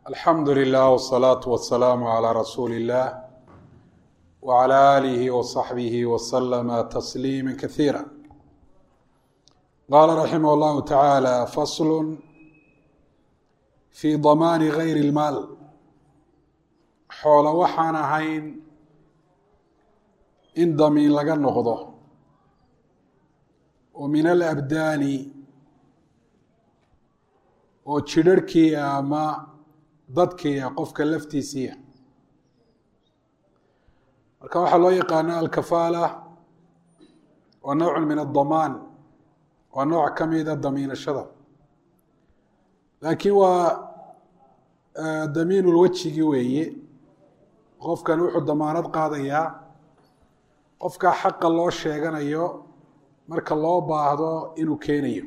alxamdu lilah wsalaatu wasalaamu calaa rasuuli illah wcala aalihi wasaxbihi wasalama tasliima kasiira qaala raximah llahu tacaala faslu fi damaani gayri ilmaal xoolo waxaan ahayn in damiin laga noqdo oo min alabdaani oo jidharhkiia ama dadkiia qofka laftiisiia marka waxaa loo yaqaana alkafaala waa nowcu min adamaan waa nooc ka mida damiinashada laakiin waa damiinulwejigi weeye qofkan wuxuu damaanad qaadayaa qofka xaqa loo sheeganayo marka loo baahdo inuu keenayo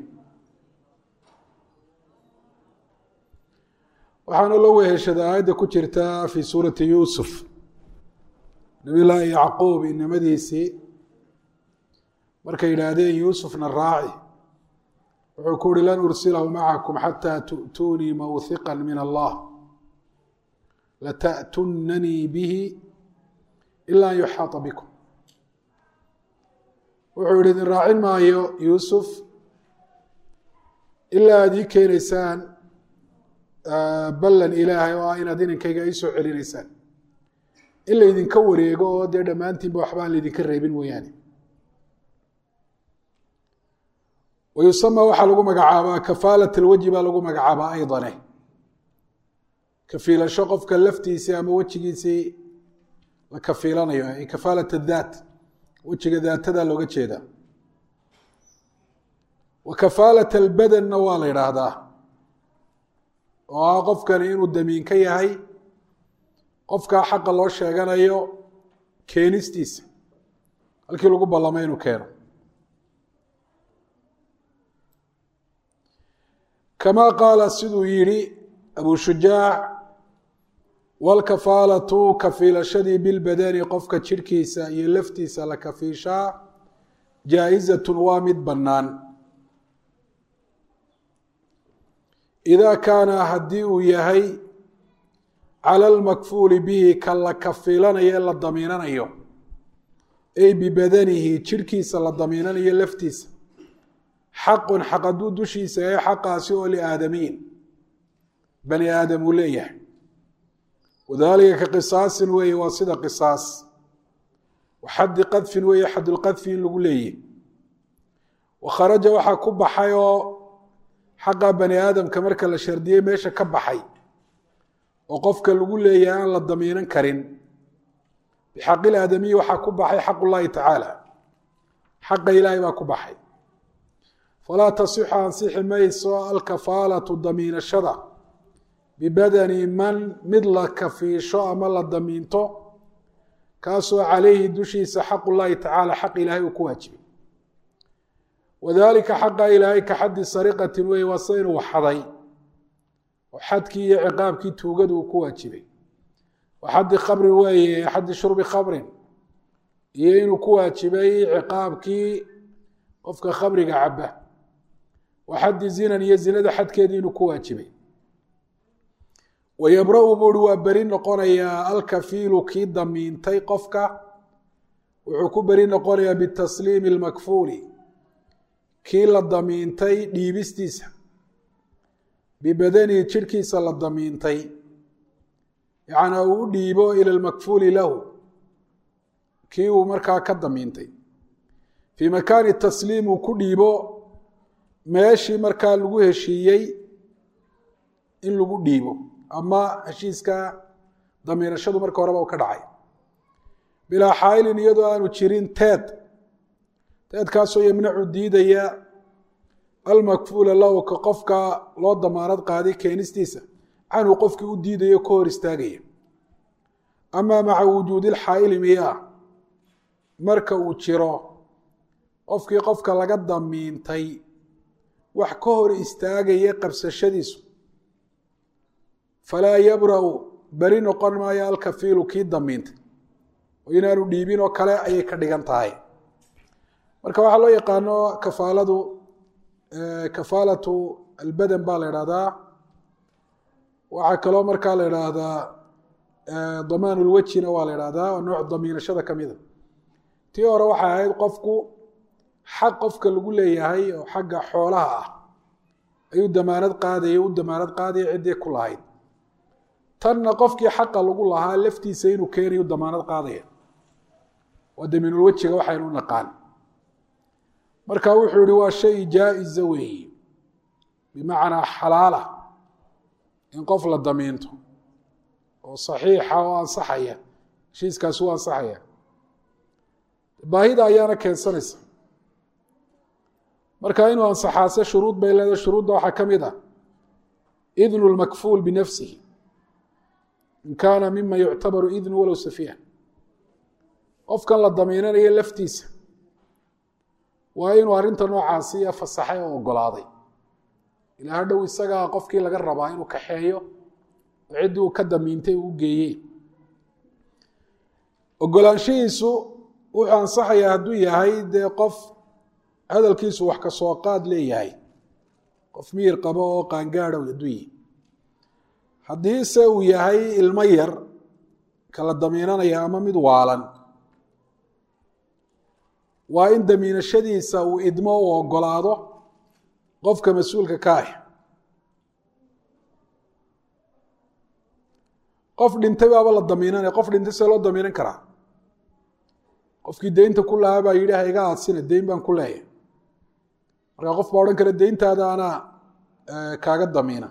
waxaana loo weheshada aayadda ku jirta fi suurati yuusuf nabiy llaahi yacquub inamadiisii markay yidhaahdeen yuusufna raaci wuxuu ku uhi lan ursilahu macakum xataa tu'tuunii mawhiqa min allah lata'tunanii bihi ila an yuxaata bikum wuxuu yihi idin raacin maayo yuusuf ilaa aad ii keenaysaan ballan ilaahay oo ah inaad inankayga ii soo celinaysaan in laydinka wareego oo dee dhammaantiinba waxba aan laydinka reebin mooyaane wayusama waxaa lagu magacaabaa kafaalat alwejhi baa lagu magacaabaa aydane kafiilasho qofka laftiisii ama wejigiisii la kafiilanayo ay kafaalat adhaat wejiga daatada looga jeedaa wa kafaalat albadanna waa la yidhaahdaa oo ah qofkani inuu damiin ka yahay qofkaa xaqa loo sheeganayo keenistiisa halkii lagu ballamay inuu keeno kama qaala siduu yihi abu shujaac walkafaalatu kafiilashadii bilbadani qofka jirhkiisa iyo laftiisa la kafiishaa jaa-izatun waa mid bannaan idaa kaana haddii uu yahay cala almakfuuli bihi ka la kafiilanayo ee la damiinanayo ay bibadanihi jirhkiisa la damiinanayo laftiisa xaqun xaq hadduu dushiisa ee xaqaasi oo liaadamiyin bani aadam uu leeyahay wadalika ka qisaasin weeye waa sida qisaas waxaddi qadfin weeye xadulqadfi in lagu leeyahy wakharaja waxaa ku baxay oo xaqa bani aadamka marka la shardiyey meesha ka baxay oo qofka lagu leeyahay aan la damiinan karin bixaqil aadamiyi waxaa ku baxay xaq ullaahi tacaala xaqa ilaahay baa ku baxay falaa tasixu ansixi mayso alkafaalatu damiinashada bibadani man mid la kafiisho ama la damiinto kaasoo calayhi dushiisa xaq ullaahi tacaala xaq ilaahay uu ku waajibay wadalika xaqa ilaahay ka xaddi sariqatin weeye waa sida inuu xaday oo xadkii iyo ciqaabkii tuugadu uu ku waajibay wa xaddi khamrin weeye xaddi shurbi khamrin iyo inuu ku waajibay ciqaabkii qofka khamriga caba wa xaddi zinan iyo zinada xadkeedii inuu ku waajibay wayabra-u buuri waa beri noqonayaa alkafiilu kii damiintay qofka wuxuu ku beri noqonayaa bitasliimi almakfuuli kii la damiintay dhiibistiisa bibadanihi jirhkiisa la damiintay yacnaa uu u dhiibo ila lmakfuuli lahu kii uu markaa ka damiintay fii makaani tasliim uu ku dhiibo meeshii markaa lagu heshiiyey in lagu dhiibo ama heshiiska damiinashadu marka horeba u ka dhacay bilaa xaailin iyadoo aanu jirin teed teedkaasoo yamnacu diidaya almakfuula lahu ka qofka loo damaanad qaaday keenistiisa canhu qofkii u diidayo ka hor istaagaya amaa maca wujuudi lxaa'ili miyaa marka uu jiro qofkii qofka laga damiintay wax ka hor istaagaya qabsashadiisu falaa yabra-u beri noqon maayo alkafiilu kii damiintay oo inaanu dhiibin oo kale ayay ka dhigan tahay marka waxaa loo yaqaano kafaaladu kafaalatu albadan baa la idhahdaa waxaa kaloo markaa la idhaahdaa damaanulwejina waa la idhahdaa oo nooc damiinashada ka mida tii hore waxay ahayd qofku xaq qofka lagu leeyahay oo xagga xoolaha ah ayuu damaanad qaadaya u damaanad qaadaya ciddii ku lahayd tanna qofkii xaqa lagu lahaa laftiisa inuu keenayu damaanad qaadaya waa damiinulwejiga waxaynu u naqaan marka wuxuu yihi waa shay jaa-isa weeye bimacnaa xalaala in qof la damiinto oo saxiixa oo ansaxaya heshiiskaasi u ansaxaya baahida ayaana keensanaysa marka inuu ansaxaase shuruud bay leedahay shuruudda waxaa ka mid ah idnu lmakfuul binafsihi in kaana mima yuctabaru idnu walow safiiha qofkan la damiinanayo laftiisa waa inuu arrinta noocaasiya fasaxay oo ogolaaday ilaa hadhow isagaa qofkii laga rabaa inuu kaxeeyo oo ciddii uu ka damiintay uu geeyey ogolaanshihiisu wuxuu ansaxayaa hadduu yahay dee qof hadalkiisu wax ka soo qaad leeyahay qof miyir qabo oo qaangaadhow hadduu yihi haddiise uu yahay ilmo yar kala damiinanaya ama mid waalan waa in damiinashadiisa uu idmo u ogolaado qofka mas-uulka ka ah qof dhintay baaba la damiinanaya qof dhintay see loo damiinan karaa qofkii deynta ku lahaa baa yidhi ha iga aadsina deyn baan ku leeyahay markaa qof baa odhan kara deyntaada anaa kaaga damiina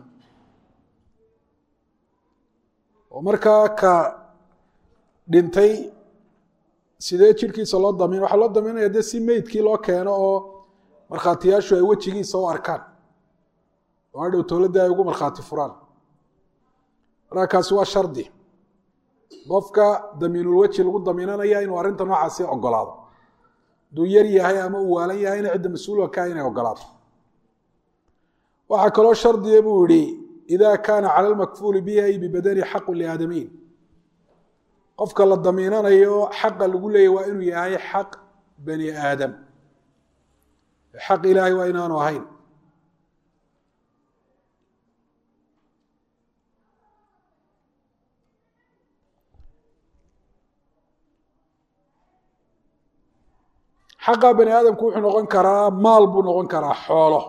oo markaa ka dhintay sidee jirhkiisa loo damiin waxaa loo damiinaya dee si meydkii loo keeno oo markhaatiyaashu ay wejigiisa u arkaan oo hadhow towladda ay ugu markhaati furaan markaa kaasi waa shardi qofka damiinulweji lagu damiinanaya inuu arrinta noocaasi ogolaado hadduu yar yahay ama uu waalan yahayna cidda mas-uulka ka inay ogolaato waxaa kaloo shardiya buu yihi ida kaana cala lmakfuuli bihi ay bibadani xaqu liaadamiin qofka la damiinanayo xaqa lagu leeyahy waa inuu yahay xaq bani aadam xaq ilaahay waa inaanu ahayn xaqa bani aadamku wuxuu noqon karaa maal buu noqon karaa xoolo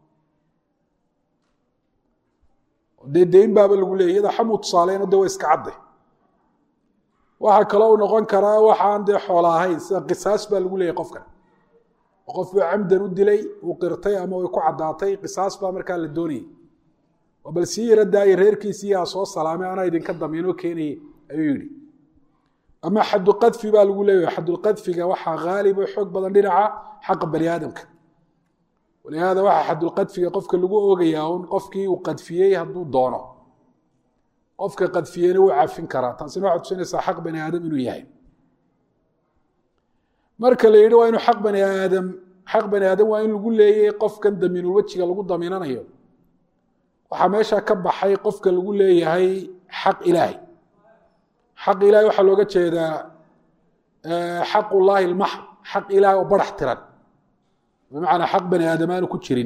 dee deyn baaba lagu leeyay iyada xamuu tusaaleyno de waa iska cadday waxaa kaloo u noqon karaa waxaan dee xoola ahayn sida qisaas baa lagu leeyay qofkan oo qof buu camdan u dilay uu qirtay ama way ku caddaatay qisaas baa markaa la doonayay oo bal sii yara daaya reerkiisiiyaa soo salaamay anaa idinka damiinoo keenayay ayuu yidhi ama xadulqadfi baa lagu leeyahay xadulqadfiga waxaa haalib oo xoog badan dhinaca xaqa bani aadamka walihaada waxaa xadulqadfiga qofka lagu oogayaa un qofkii uu qadfiyey hadduu doono qofka qadfiyeyna wuu cafin karaa taasina waxay tusinaysaa xaq bani aadam inuu yahay marka la yidhi waa inuu xaq bani aadam xaq bani aadam waa in lagu leeyay qofkan damiinul wejiga lagu damiinanayo waxaa meesha ka baxay qofka lagu leeyahay xaq ilaahay xaq ilahay waxaa looga jeedaa xaq ullaahi lmaxd xaq ilahay oo barax tiran bimacnaa xaq bani aadam aanu ku jirin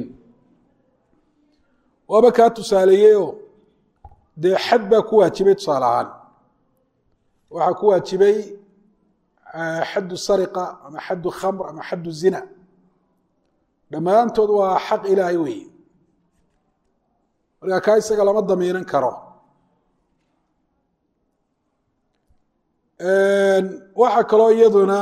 waaba kaa tusaaleeyeyoo dee xad baa ku waajibay tusaale ahaan waxaa ku waajibay xaddu sariqa ama xaddu khamr ama xaddu zina dhammaantood waa xaq ilaahay weeye markaa kaa isaga lama damiinan karo waxaa kaloo iyaduna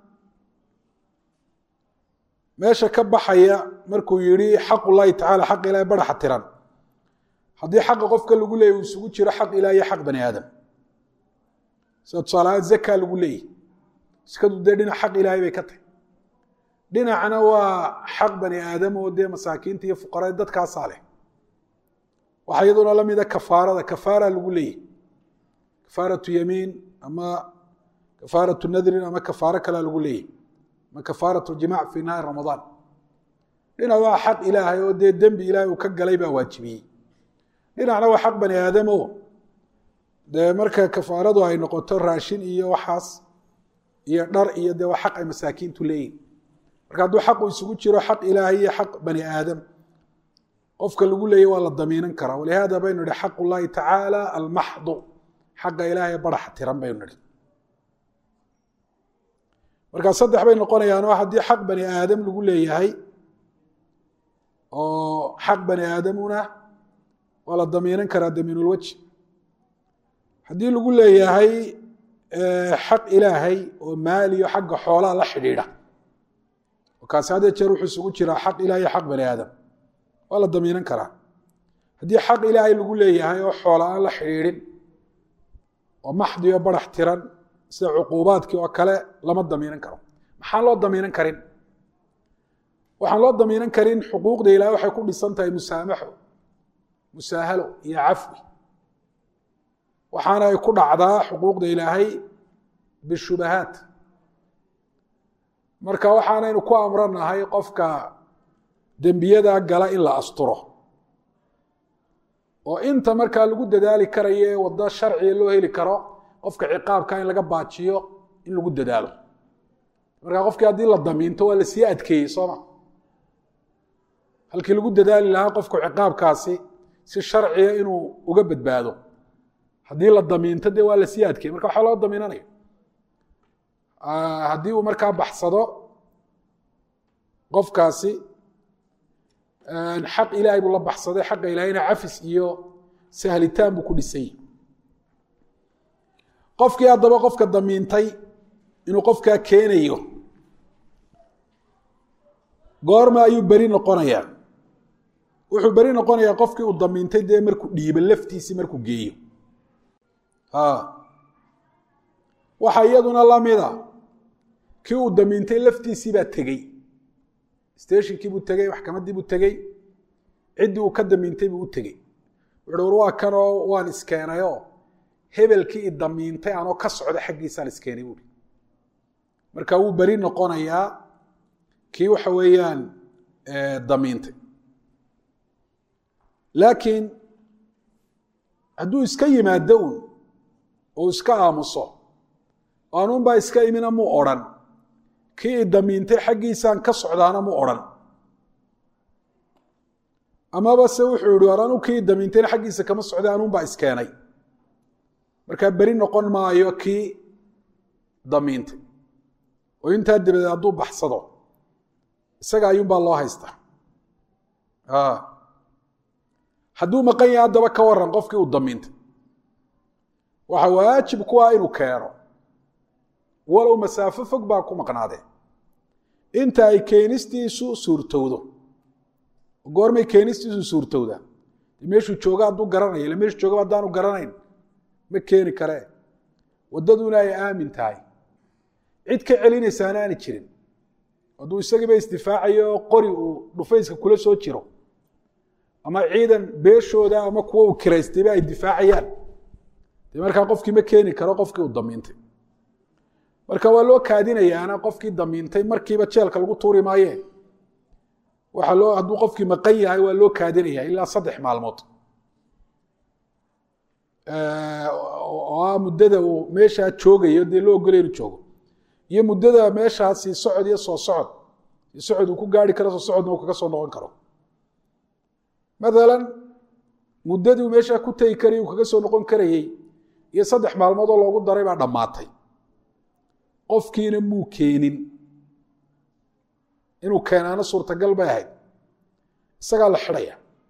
meesha ka baxaya markuu yihi xaq ullahi tacala xaq ilahay baraxa tiran haddii xaqa qofka lagu leeyay uu isugu jiro xaq ilaah iyo xaq bani aadam sida tusaalahaan zaka lagu leeyahy iskadu dee dhinac xaq ilaahay bay ka tahy dhinacna waa xaq bani aadam oo dee masaakiinta iyo fuqarada dadkaasaa leh waxaa iyaduna la mida kafaarada kafaara lagu leeyahy kafaaratu yamiin ama kafaaratu nadrin ama kafaaro kalea lagu leeyahy ama kafaaratu jimac fi nahaari ramadaan dhinac waa xaq ilaahay oo dee dembi ilaahay uu ka galay baa waajibiyey dhinacna waa xaq bani aadam o dee marka kafaaradu ay noqoto raashin iyo waxaas iyo dhar iyo dee waa xaq ay masaakiintu leeyihin marka hadduu xaqu isugu jiro xaq ilaahay iyo xaq bani aadam qofka lagu leeyay waa la damiinan karaa walihaada baynu nihi xaq ullahi tacaala almaxdu xaqa ilaahay barax tiran baynu nihi markaa saddex bay noqonayaan oo haddii xaq bani aadam lagu leeyahay oo xaq bani aadamuna waa la damiinan karaa damiinulwajhi haddii lagu leeyahay xaq ilaahay oo maaliyo xagga xoolaha la xidhiidha oo kaasi haddee jeer wuxuu isugu jiraa xaq ilahay iyo xaq bani aadam waa la damiinan karaa haddii xaq ilaahay lagu leeyahay oo xoola aan la xidhiidhin oo maxdiyo barax tiran sida cuquubaadkii oo kale lama damiinan karo maxaan loo damiinan karin waxaan loo damiinan karin xuquuqda ilahay waxay ku dhisan tahay musaamaxo musaahalo iyo cafwi waxaana ay ku dhacdaa xuquuqda ilaahay bishubahaat marka waxaanaynu ku amranahay qofka dembiyada gala in la asturo oo inta markaa lagu dadaali karayo ee waddo sharciga loo heli karo qofka ciqaabka in laga baajiyo in lagu dadaalo markaa qofkii haddii la damiinto waa lasii adkeeyey sooma halkii lagu dadaali lahaa qofku ciqaabkaasi si sharciga inuu uga badbaado haddii la damiinto dee waa lasii adkeeyey marka waxaa loo damiinanaya haddii uu markaa baxsado qofkaasi xaq ilaahay buu la baxsaday xaqa ilaahayna cafis iyo sahlitaan buu ku dhisay qofkii haddaba qofka damiintay inuu qofkaa keenayo goorma ayuu beri noqonayaa wuxuu beri noqonayaa qofkii uu damiintay dee markuu dhiibo laftiisii markuu geeyo waxaa iyaduna lamida kii uu damiintay laftiisii baa tegey steshinkii buu tegey maxkamaddii buu tegey ciddii uu ka damiintay buu u tegey wuxu war waa kanoo waan iskeenayoo hebelkii i damiintay anoo ka socda xaggiisaan iskeenay buui marka wuu beri noqonayaa kii waxa weeyaan damiintay laakiin hadduu iska yimaado un oo iska aamuso aanuunbaa iska imina muu odrhan kii i damiintay xaggiisaan ka socdaana muu odhan amaba se wuxuu yihi war anu kii damiintayna xaggiisa kama socday anuunbaa iskeenay markaa beri noqon maayo kii damiintay oo intaa dabadeed hadduu baxsado isaga ayuunbaa loo haystaa hadduu maqan yahay haddaba ka waran qofkii uu damiintay waxa waajib ku ah inuu keeno walow masaafo fog baa ku maqnaadee inta ay keenistiisu suurtowdo goormay keenistiisu suurtowdaa meeshuu jooga hadduu garanaya ille meeshuu joogaba haddaanu garanayn ma keeni karee waddaduna ay aamin tahay cid ka celinaysaana aani jirin hadduu isagiiba isdifaacayo qori uu dhufayska kula soo jiro ama ciidan beeshooda ama kuwa uu kiraystayba ay difaacayaan dee markaa qofkii ma keeni karo qofkii uu damiintay marka waa loo kaadinayaana qofkii damiintay markiiba jeelka lagu tuuri maaye waxaa loo hadduu qofkii maqan yahay waa loo kaadinaya ilaa saddex maalmood oo ah muddada uu meeshaa joogayo dee loo ogolay inu joogo iyo muddada meeshaa sii socod iyo soo socod sii socod uu ku gaari karo soo socodna uu kaga soo noqon karo mathalan muddadii uu meeshaa ku tegi karayay uu kaga soo noqon karayey iyo saddex maalmood oo loogu daray baa dhammaatay qofkiina muu keenin inuu keenaano suurtagal bay ahayd isagaa la xidhaya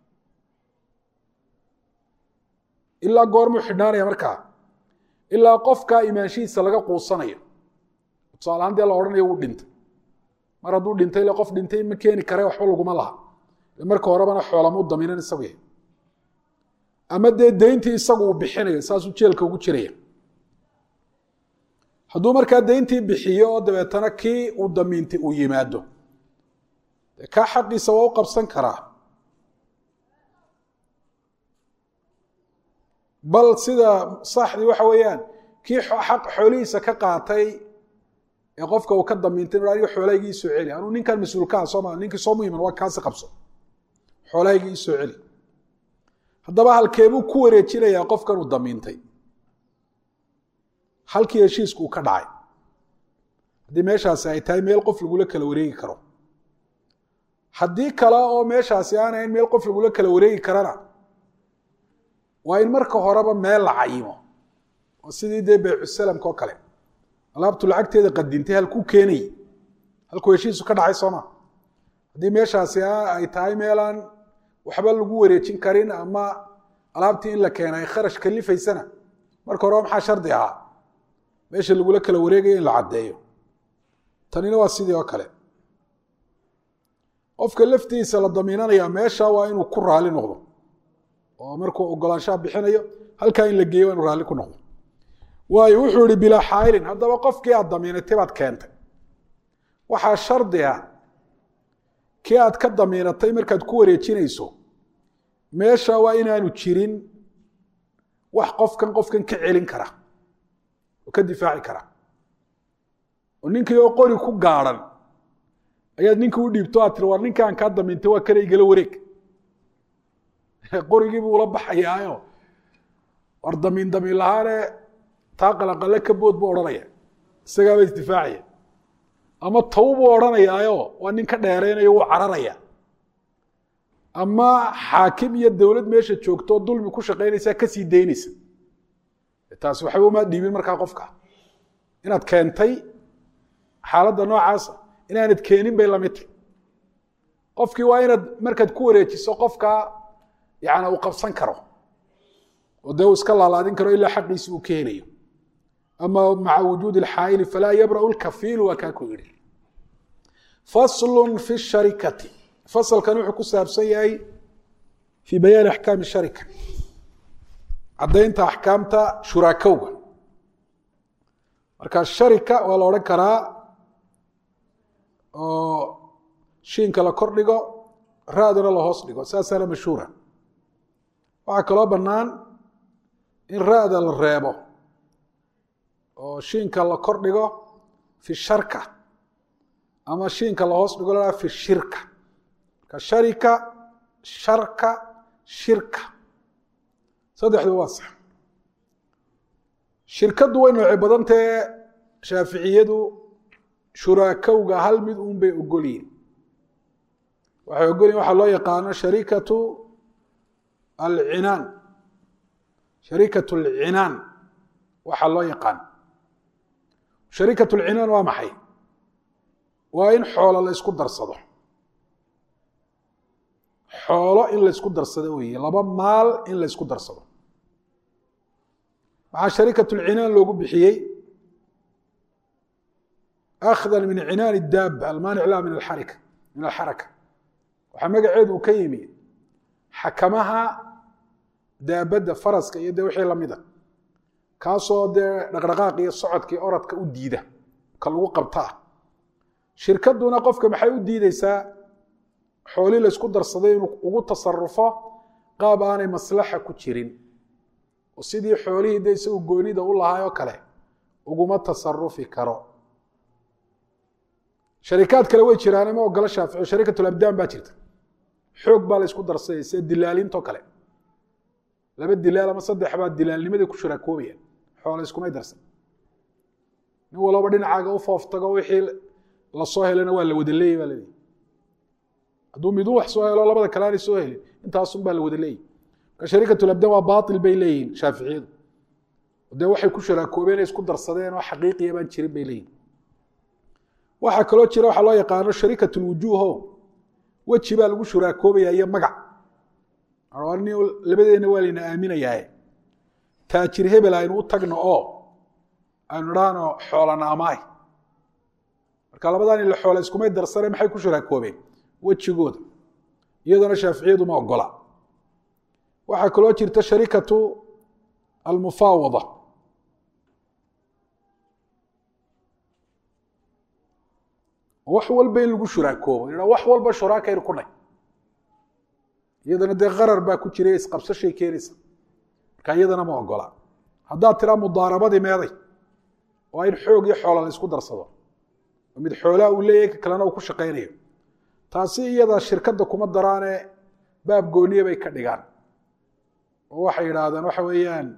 ilaa goormuu xidhnaanaya markaa ilaa qofkaa imaanshihiisa laga quusanayo tusaalahaan dee la odhanayo wuu dhintay mar hadduu dhintay ile qof dhintay ma keeni kare waxba laguma laha marka horebana xoolamuu damiinan isagu yahay ama dee deyntii isagu uu bixinayo saasuu jeelka ugu jiraya hadduu markaa deyntii bixiyo oo dabeetana kii uu damiintay uu yimaado dee kaa xaqiisa waa u qabsan karaa bal sida saxdii waxa weeyaan kii xaq xoolihiisa ka qaatay ee qofka uu ka damiintay aniga xoolahaygii isoo celi anuu ninkan mas-uulkaha soo maa ninkii soo muhiman waa kaasi qabso xoolahaygii isoo celi haddaba halkeebuu ku wareejinayaa qofkan uu damiintay halkii heshiisku uu ka dhacay haddii meeshaasi ay tahay meel qof lagula kala wareegi karo haddii kale oo meeshaasi aanayn meel qof lagula kala wareegi karana waa in marka horeba meel la cayimo oo sidii dee baycusalamka oo kale alaabtu lacagteeda qadintay halkuu keenayy halkuu heshiisu ka dhacay sooma haddii meeshaasi ay tahay meelaan waxba lagu wareejin karin ama alaabtii in la keena ay kharash kalifaysana marka horeba maxaa shardi ahaa meesha lagula kala wareegayo in la caddeeyo tanina waa sidii oo kale qofka laftiisa la damiinanayaa meesha waa inuu ku raali noqdo oo markuu ogolaanshaha bixinayo halkaa in la geeyo waa inuu raalli ku noqdo waayo wuxuu ihi bilaa xaailin haddaba qofkii aad damiinatay baad keentay waxaa shardi ah kii aad ka damiinatay markaad ku wareejinayso meesha waa inaanu jirin wax qofkan qofkan ka celin kara oo ka difaaci kara oo ninkii oo qori ku gaadhan ayaad ninkii u dhiibto aad tiri war ninki aan kaa damiintay waa kana igala wareeg qorigiibuu ula baxayaayo war damiin damiin lahaane taa qalaqale ka bood buu odhanaya isagaaba isdifaacaya ama taw buu odhanayaayo waa nin ka dheeraynayo wuu cararaya ama xaakim iyo dowlad meesha joogto dulmi ku shaqaynaysaa kasii daynaysa taasi waxba umaa dhiibin markaa qofka inaad keentay xaaladda noocaasa inaanad keenin bay lamid tahy qofkii waa inaad markaad ku wareejiso qofka yani uu qabsan karo oo dee uu iska laalaadin karo ilaa xaqiisi uu ka helayo ama maca wujuudi اlxaayili falaa yabra'u lkafiilu waa kaa ku yidhi faslu fi sharikati fasalkan wuxuu ku saabsan yahay fii bayaani axkaami sharika caddaynta axkaamta shuraakowga marka sharika waa la odhan karaa oo shiinka la kor dhigo ra-duna la hoos dhigo saasaana mashhuura waxaa kaloo bannaan in ra-da la reebo oo shiinka la kor dhigo fi sharka ama shiinka la hoos dhigo la fi shirka marka sharika sharka shirka saddexdu waa sax shirkaddu way nooce badantae shaaficiyadu shuraakowga hal mid uun bay ogolyihin waxay ogolyihin waxaa loo yaqaano sharikatu alcinaan sharikatu alcinaan waxaa loo yaqaan sharikatu alcinaan waa maxay waa in xoolo la ysku darsado xoolo in la ysku darsado weeye laba maal in la ysku darsado waxaa sharikatu alcinaan loogu bixiyey akhdan min cinaan daaba almaanic laha min aarika min alxaraka waxaa magaceedu uu ka yimi xakamaha daabadda faraska iyo dee wixii lamida kaasoo dee dhaqdhaqaaq iyo socodkii oradka u diida ka lagu qabtaa shirkaduna qofka maxay u diideysaa xoolii la ysku darsaday inuu ugu tasarufo qaab aanay maslaxa ku jirin oo sidii xoolihii de isagu goonida u lahaay oo kale uguma tasarufi karo sharikaad kale way jiraan ma ogola shaafici sharikatulabdaan baa jirta xoog baa la ysku darsaday sida dilaalintoo kale laba dilaal ama saddex baa dilaalnimadii ku shuraakoobayaan xoola iskumay darsan nin walaba dhinacaaga u fooftago wixii lasoo helana waa la wada leeyay baa laleeyahy hadduu miduu wax soo helo labada kale aanay soo helin intaasun baa la wada leeyay marka sharikatulabdaan waa baatil bay leeyihin shaaficiyadu dee waxay ku shuraakoobeen isku darsadeen oo xaqiiqiya baan jirin bay leeyihin waxaa kaloo jira waxaa loo yaqaano sharikatulwujuuho weji baa lagu shuraakoobayaa iyo magac labadeenna waa layna aaminayaaye taajir hebel aynu u tagno oo aynu idhaahno xoolana amaay marka labadan ila xoola iskumay darsane maxay ku shuraakoobeen wejigooda iyadana shaaficiyadu ma ogola waxaa kaloo jirta sharikatu almufaawada wax walba in lagu shuraakoobo wax walba shuraakaynu ku nay iyadana dee qarar baa ku jira isqabsashay keenaysa marka iyadana ma ogola haddaad tiraa mudaarabadii meeday waa in xoog iyo xoola la isku darsado oo mid xoolaa uu leeyahay ka kalena uu ku shaqaynayo taasi iyada shirkadda kuma daraane baab gooniye bay ka dhigaan oo waxay yidhaahdeen waxa weeyaan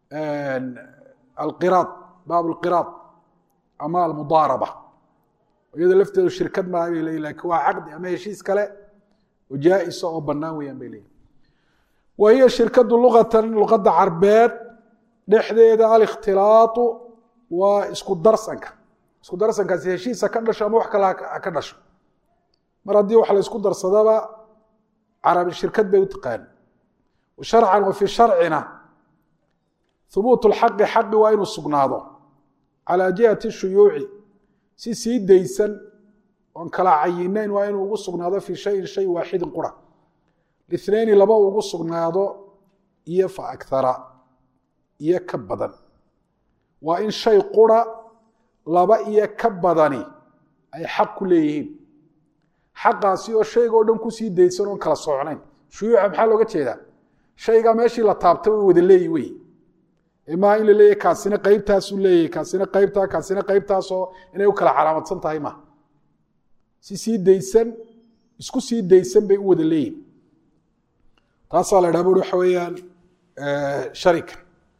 alqiraad baab alqiraad ama almudaaraba iyado lafteedu shirkad maaha bay leeyihin lakin waa caqdi ama heshiis kale oo jaa-isa oo bannaan weeyaan bay leeyihin wa hiya shirkadu luqatan luqadda carbeed dhexdeeda alikhtilaatu waa isku darsanka isku darsankaasi heshiisa ka dhasho ama wax kale ha ka dhasho mar haddii wax la isku darsadaba carabi shirkad bay u taqaan sharcan wa fii sharcina hubuut lxaqi xaqi waa inuu sugnaado calaa jihati shuyuuci si sii daysan oon kala cayinayn waa inuu ugu sugnaado fii shayin shay waaxidin qura lithnayni laba ugu sugnaado iyo fa akhara iyo ka badan waa in shay qura laba iyo ka badani ay xaq ku leeyihiin xaqaasi oo shayga o dhan kusii daysan oon kala soocnayn shuyuuca maxaa looga jeedaa shaygaa meeshii la taabta way wada leeyi wey maaha in la leeyahy kaasina qeybtaasuu leeyahy kaasina qeybtaa kaasina qeybtaasoo inay u kala calaamadsan tahay maaha si sii daysan isku sii daysan bay u wada leeyihin taasaa la dhaha buri waxa weeyaan sharika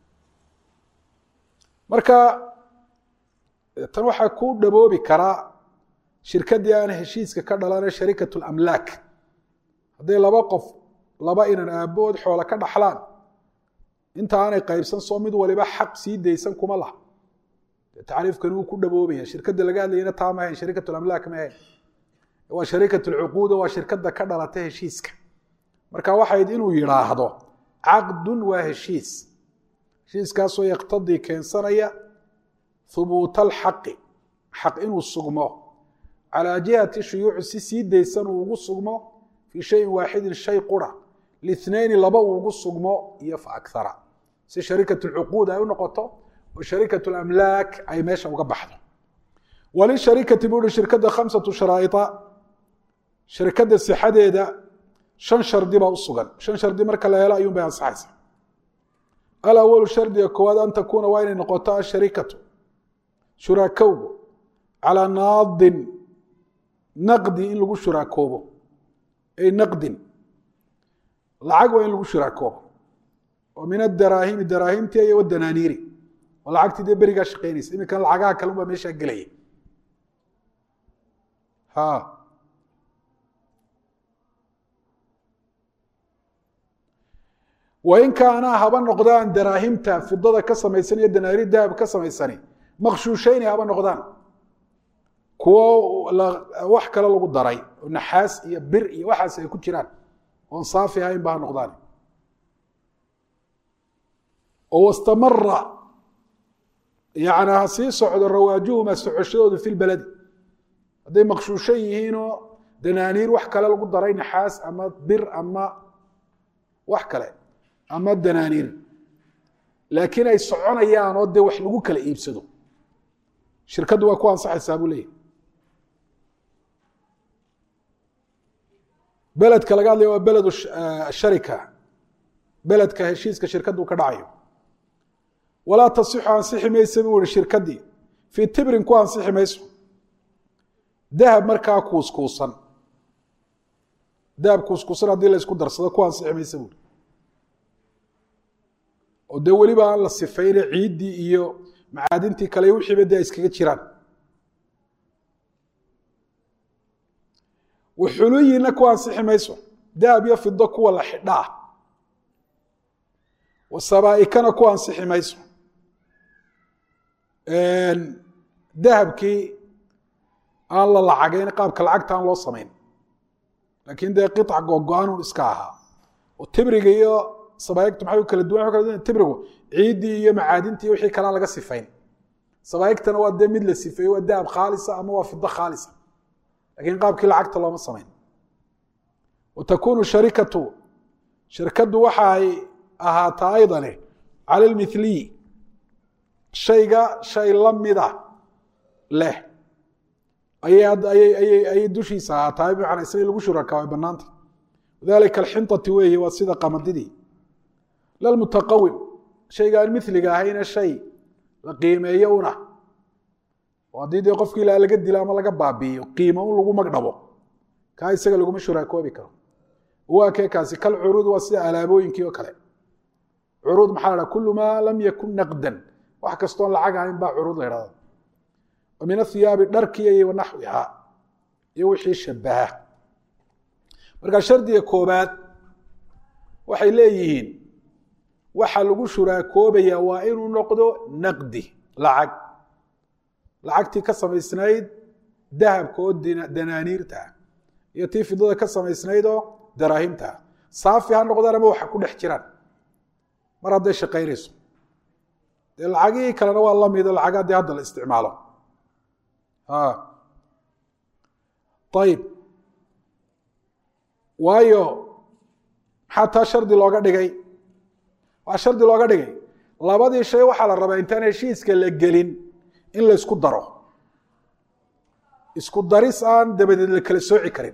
marka tan waxaa ku dhaboobi karaa shirkaddii aan heshiiska ka dhalana sharikat lamlaak hadday laba qof laba inan aabood xoola ka dhaxlaan inta aanay qaybsan soo mid waliba xaq sii daysan kuma laha tacriifkani wuu ku dhaboobaya shirkadda laga hadlayana taa ma ahayn sharikat lamlaak ma ahayn waa sharikat lcuquuda waa shirkadda ka dhalata heshiiska marka waxayd inuu yidhaahdo caqdun waa heshiis heshiiskaasoo yaktadii keensanaya hubuuta alxaqi xaq inuu sugmo calaa jihati shuyuuci si sii daysan uu ugu sugmo fii shayin waaxidin shay qura lithnayni laba uu ugu sugmo iyo fa akhara si sharikat lcuquud ay u noqoto oo sharikat lamlaak ay meesha uga baxdo walisharikati buuhi shirkadda khamsatu sharaa'ia shirkadda sixadeeda shan shardi baa u sugan shan shardi marka la helo ayuun bay ansaxaysa alawalu shardiga koowaad an takuuna waa inay noqoto asharikatu shuraakowgu calaa naadin naqdi in lagu shuraakoobo ay naqdin lacag waa in lagu shuraakoobo oo min adaraahimi daraahimti iyo wadanaaniiri oo lacagtii dee berigaa shaqeynaysa iminkan lacagaha kale unbaa meeshaa gelaya ha wain kaanaa haba noqdaan daraahimta fidada ka samaysan iyo danaari dahab ka samaysani maqshuushayni haba noqdaan kuwo wax kale lagu daray oo naxaas iyo bir iyo waxaas ay ku jiraan oon saafi ahayn ba ha noqdaan oo wastamara yani ha sii socdo rawaajuhuma socoshadoodu fi lbaladi hadday maqshuushan yihiinoo danaaniir wax kale lagu daray naxaas ama bir ama wax kale ama danaaniir laakiin ay soconayaan oo dee wax lagu kala iibsado shirkaddu waa ku ansaxaysaa buu leeyahy beledka laga hadlaya waa beled sharika beledka heshiiska shirkaddu ka dhacayo walaa tasixu ansixi maysa buu ihi shirkaddii fii tibrin ku ansixi mayso dahab markaa kuuskuusan dahab kuuskuusan haddii la isku darsado ku ansixi maysa buuri oo dee weliba aan la sifayne ciiddii iyo macaadintii kale wixiiba dee ay iskaga jiraan waxuluyina ku ansixi mayso dahab iyo fido kuwa la xidhaa wasabaa'ikana ku ansixi mayso dahabkii aan la lacagayn qaabka lacagta aan loo samayn laakiin dee qiطc gogo-anun iska ahaa oo tibriga iyo sabaaigtu maxay u kala duwan kala tibrigu ciiddii iyo macaadintii wixii kalea laga sifayn sabaaigtana waa dee mid la sifeeye waa dahab khaalisa ama waa fido khaalisa lakiin qaabkii lacagta looma samayn wa takunu sharikatu shirkaddu waxa ay ahaataa aydane cala lmithliy shayga shay la mida leh ayay dushiisa ahaataa bimacnaa isna lagu shuraka way banaanta wadalika alxintati weeye waa sida qamadidii lalmutaqawim shayga aan miliga ahayna shay la qiimeeyo una oo haddii dee qofkii ilaa laga dilo ama laga baabi'iyo qiimo un lagu magdhabo kaa isaga laguma shuraakoobi karo waa kee kaasi kal curuud waa sida alaabooyinkii oo kale curuud maxaa la dhaha kulu maa lam yakun naqdan wax kastoon lacag ahayn baa curuud la idhahda oo min athiyaabi dharkiya iyo wanaxwiha iyo wixii shabaha marka shardiga koobaad waxay leeyihiin waxa lagu shuraakoobaya waa inuu noqdo naqdi lacag lacagtii ka samaysnayd dahabka oo danaaniirta ah iyo tii fidada ka samaysnayd oo daraahimta ah saafi ha noqdaan ama waxa ku dhex jiraan mar hadday shaqaynayso dee lacagihii kalena waa lamido lacag haddii hadda la isticmaalo ayib waayo maxaa taa shardi looga dhigay waxaa shardi looga dhigay labadii shay waxaa la rabaa intaan heshiiska la gelin in la ysku daro isku daris aan dabadeed la kala sooci karin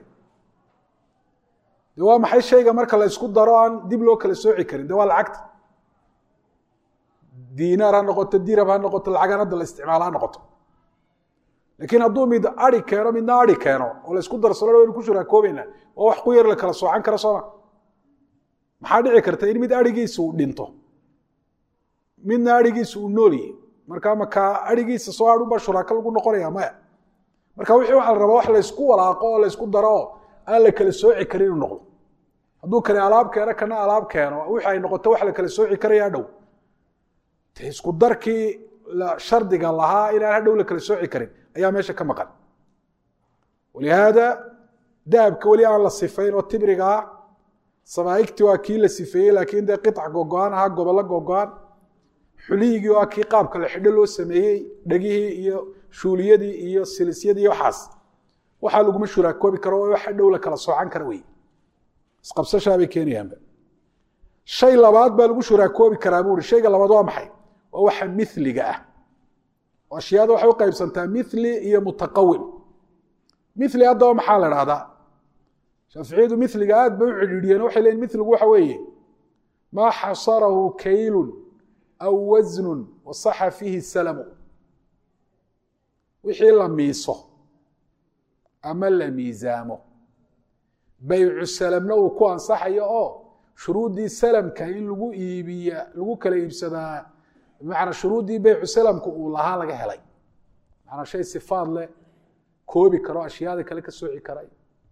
de waa maxay shayga marka la ysku daro aan dib loo kala sooci karin de waa lacagta diinaar ha noqoto dirab ha noqoto lacagaan hadda la isticmaalo ha noqoto laakiin hadduu mid ari keeno midna ari keeno oo la isku darsalo waynu ku shuraakoobayna waa wax ku yar la kala soocan kara sooma maxaa dhici karta in mid arigiisa uu dhinto midna arigiisa uu nool yahy marka makaa arigiisa soo hadhunbaa shuraako lagu noqonaya maya marka wixii waxa la rabaa wax laysku walaaqo oo laysku daro oo aan la kala sooci karin inuu noqdo hadduu kani alaab keeno kana alaab keeno wixi ay noqoto wax la kala sooci karaya hadhow de isku darkii shardiga lahaa inaan hadhow la kala sooci karin ayaa meesha ka maqan walihaada dahabka weli aan la sifayn oo tibrigaa samaaigti waa kii la sifeeyey laakiin dee qiطc gogo-aan ahaa gobollo gogo-aan xuliyigii waa kii qaabka la xidho loo sameeyey dhegihii iyo shuuliyadii iyo silisyadii waxaas waxaa laguma shuraakoobi karo oo wax dhow la kala soocan kara wey isqabsashaabay keenayaanba shay labaad baa lagu shuraakoobi karaa buu hi shayga labaad waa maxay waa waxa miliga ah oo ashyaada waxay u qaybsantaa mili iyo mutaqawim mili haddaba maxaa la dhahdaa shaaficiyadu miliga aad bay u cidhiidhiyeen waxay leeyiin miligu waxa weeye maa xasarahu kaylun aw wasnun wasaxa fiihi salamu wixii la miiso ama la miisaamo baycu salamna uu ku ansaxayo oo shuruuddii salamka in lagu iibiya lagu kala iibsadaa bimacnaa shuruuddii baycu salamka uu lahaa laga helay macanaa shay sifaad leh koobi karo ashyaada kale ka sooci karay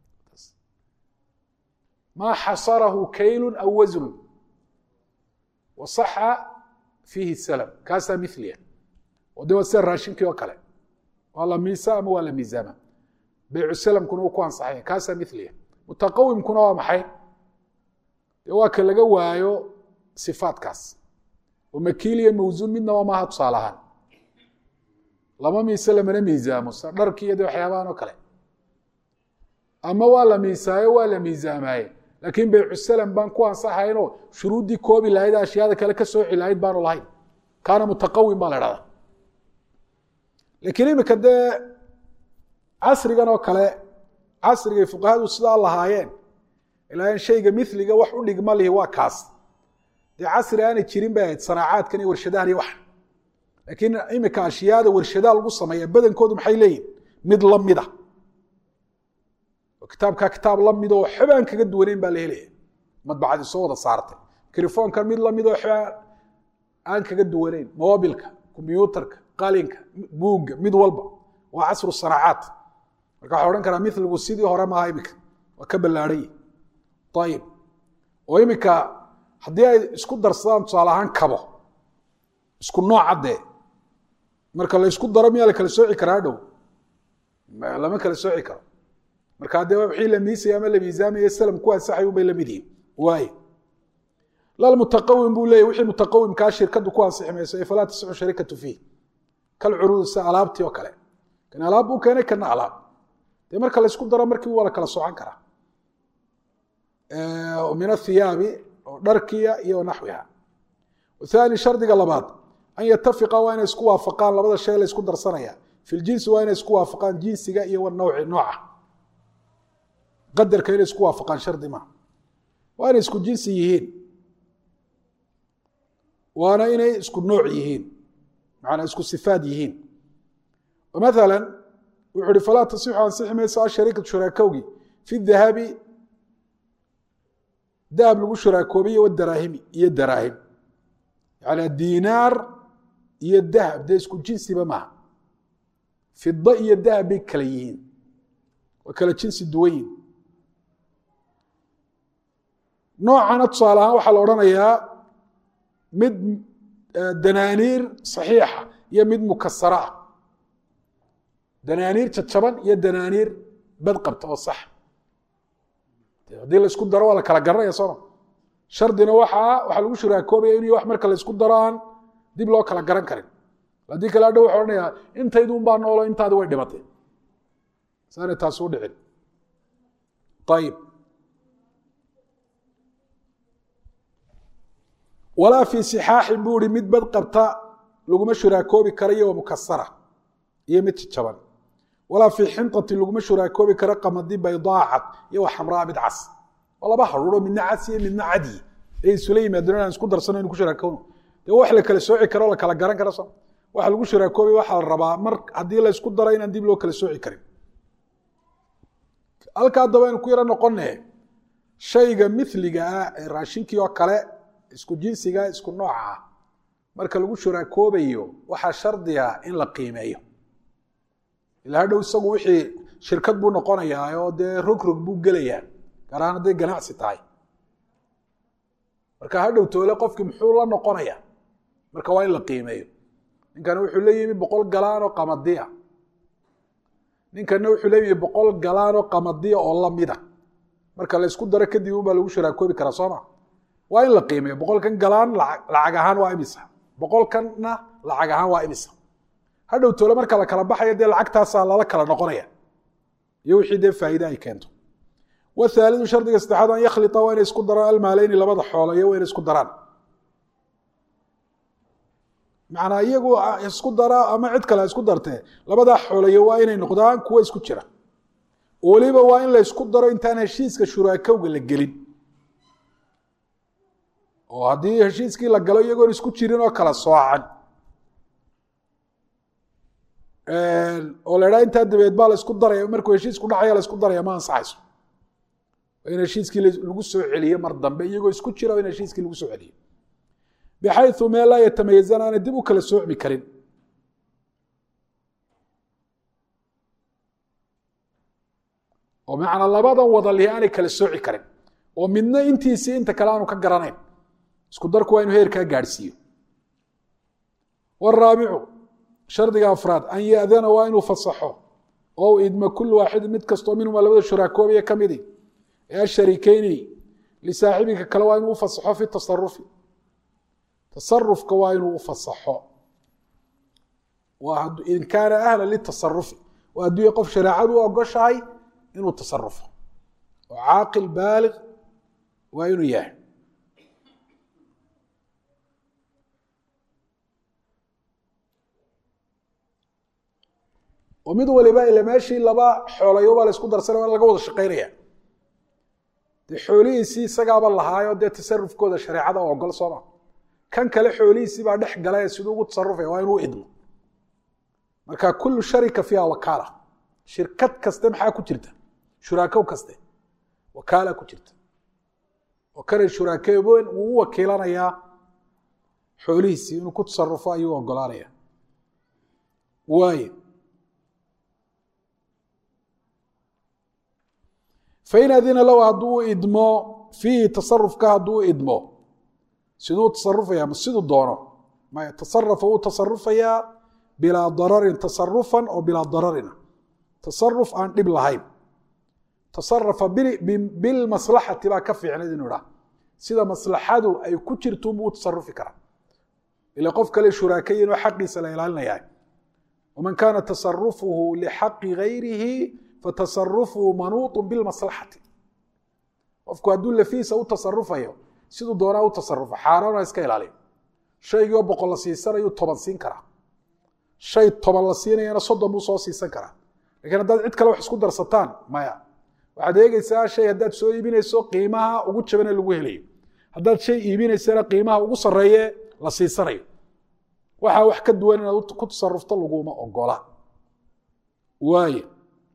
maa xasarahu kaylu aw wasnun wasaxa fiihi salam kaasaa miliya oo de waa sida raashinkii oo kale waa la miisa ama waa la miisaama baycu salamkuna uu ku ansaxaya kaasaa miliya mutaqawimkuna waa maxay dee waa ka laga waayo sifaadkaas oo makiil iyo mawsuun midnaba maaha tusaale ahaan lama miise lamana miisaamo sa dharki iyo de waxyaabahan oo kale ama waa la miisaayo waa la miisaamaaye laakiin baycu salam baan ku ansaxaynoo shuruuddii koobi lahayd ashyaada kale ka sooci lahayd baanu lahayn kaana mutaqawim baa la dhahdaa laakiin imika dee casrigan oo kale casrigay fuqahadu sidaa lahaayeen ilaa shayga miliga wax u dhigma lihi waa kaas dee casri aanay jirin bay ahayd sanaacaadkan iyo warshadahan iyo wax laakiin imika ashyaada warshadaa lagu sameeya badankoodu maxay leeyihin mid lamida oo kitaabkaa kitaab lamid oo xobaan kaga duwaneyn baa la helaya madbacadii soo wada saartay krifoonkan mid lamid oo xobaan aan kaga duwaneyn mobilka kombyuutarka qalinka buugga mid walba waa casru sanaacaat marka waxa odhan karaa miligu sidii hore maaha imika waa ka ballaarhay ayib oo imika haddii ay isku darsadaan tusaale ahaan kabo isku nooca dee marka la ysku daro miyaa la kala sooci karaa dhow lama kala sooci karo marka dee wixii la miisaya ama la miisaamaya salam ku ansaxay unbay la mid yihin waaye lal mutaqawim buu leeyahy wixii mutaqawimkaa shirkadu ku ansixi mayso ee falaa tasixu sharikatu fiih kal curuud sida alaabtii oo kale kan alaab buu keenay kana alaab dee marka la ysku daro markii waa la kala soocan karaa min athiyaabi oo dharkiya iyo naxwiha aani shardiga labaad an yatafiqa waa inay isku waafaqaan labada shay la isku darsanaya fi ljinsi waa inay isku waafaqaan jinsiga iyo wanawci nooca qadarka inay isku waafaqaan shardi ma waa inay isku jinsi yihiin waana inay isku nooc yihiin macanaa isku sifaad yihiin maala wuxu uhi falaa tasixu ansixi mayso ashariikatu shuraakowgi fi dahabi dahab lagu shuraakoobiye wadaraahimi iyo daraahim yani dinaar iyo dahab dee isku jinsiba maaha fida iyo dahab bay kala yihiin waa kala jinsi duwan yihin noocana tusaale ahaan waxaa la odhanayaa mid danaaniir saxiixa iyo mid mukasara ah danaaniir jajaban iyo danaaniir bad qabta oo sax haddii la isku daro waa la kala garanaya sooma shardina waxaa waxaa lagu shuraakoobaya in wax marka la isku daro aan dib loo kala garan karin haddii kale adhow waxa odhanayaa intayduun baa noolo intaadi way dhimatay saanay taasi u dhicin ayib walaa fii sixaaxin buu ihi mid bad qabta laguma shuraakoobi karo iyo mukasara iyo mid jajaban walaa fii xintatin laguma shuraakoobi karo qamadi baydaacad iyo wa xamraa mid cas oo laba haruuro midna cas iyo midna cadi ay isula yimaadeen aan isku darsano inu ku shuraakowno dee wax la kala sooci karo la kala garan karo so waxa lagu shuraakoobi waxaa la rabaa mar haddii la isku daro inaan dib loo kala sooci karin halka haddaba aynu ku yaro noqone shayga miliga ah ee raashinkii oo kale isku jinsiga isku nooca ah marka lagu shuraakoobayo waxaa shardiga in la qiimeeyo ila hadhow isagu wixii shirkad buu noqonayaa oo dee rogrog buu gelayaa gaar ahaan hadday ganacsi tahay marka hadhow toole qofkii muxuu la noqonaya marka waa in la qiimeeyo ninkana wuxuu leeyimi boqol galaan oo qamadiya ninkana wuxuu leeyimi boqol galaan oo qamadiya oo lamida marka la isku daro kadib unbaa lagu shuraakoobi karaa sooma waa in la qiimeeyo boqolkan galaan lacag ahaan waa imisa boqolkanna lacag ahaan waa imisa hadhow toole marka la kala baxayo dee lacagtaasaa lala kala noqonaya iyo wixii dee faa'iide ay keento wthaalidu shardiga saddexaad an yakhlia waa inay isku daraan almaaleyni labada xoolo iyo waa inay isku daraan macnaa iyagu isku daraa ama cid kale isku dartee labadaa xoolayo waa inay noqdaan kuwo isku jira weliba waa in la ysku daro intaan heshiiska shuraakowga la gelin oo haddii heshiiskii la galo iyagoon isku jirin oo kala soocan oo la idhaha intaa dabeed baa la isku daraya markuu heshiisku dhacaya la isku daraya ma ansaxayso in heshiiskii lagu soo celiyo mar dambe iyagoo isku jira in heshiiskii lagu soo celiyo bxayu meel laa yatamayazan aanay dib u kala soocmi karin oo macnaa labadan wadalihi aanay kala sooci karin oo midna intiisii inta kale aanu ka garanayn isku darku waa inu heerkaa gaadhsiiyo waraabicu shardiga afraad an yadana waa inuu fasaxo oo idma kul waaxidin mid kastoo minhuma labada shuraakoobiya ka midi asharikeyni lisaaxibika kale waa inuu ufasaxo fi tasarufi tasarufka waa inuu ufasaxo in kaana ahla litasarufi waa hadduu qof shareecadu u ogoshahay inuu tasarufo oo caaqil baalig waa inuu yahay oo mid waliba ila meeshii laba xoolayo baa la isku darsanay waa laga wada shaqaynaya dee xoolihiisii isagaaba lahaayo dee tasarufkooda shareecada oo ogol sooma kan kale xoolihiisii baa dhex galay siduu ugu tasarufaya waa inuu idmo marka kullu sharika fiiha wakaala shirkad kaste maxaa ku jirta shuraakow kaste wakaala ku jirta oo kanay shuraakeeboen wuu u wakiilanayaa xoolihiisii inuu ku tasarufo ayuu ogolaanaya waaye fain adina low hadduu idmo fiihi tasarufka hadduu idmo siduu tasarufaya ma siduu doono maya tasarafa wuu tasarufayaa bilaa dararin tasarufan oo bilaa dararina tasaruf aan dhib lahayn tasarafa bilmaslaxati baa ka fiicnayd inu idhaha sida maslaxadu ay ku jirtuunbuu u tasarufi karaa ila qof kale shuraakayin oo xaqiisa la ilaalinaya waman kaana tasarufuhu lixaqi gayrihi fatasarufuhu manuuط bilmaslaxati qofku hadduu lafiisa u tasarufayo siduu doonaa u tasarufo xaaraana iska ilaaliyo shaygii oo boqol la siisanayuu toban siin karaa shay toban la siinayana soddon buu soo siisan karaa lakiin haddaad cid kale wax isku darsataan maya waxaad eegeysaa shay haddaad soo iibinayso qiimaha ugu jabane lagu helayo haddaad shay iibinaysana qiimaha ugu sarreeye la siisanayo waxaa wax ka duwan inaad ku tasarufto laguma ogola waaye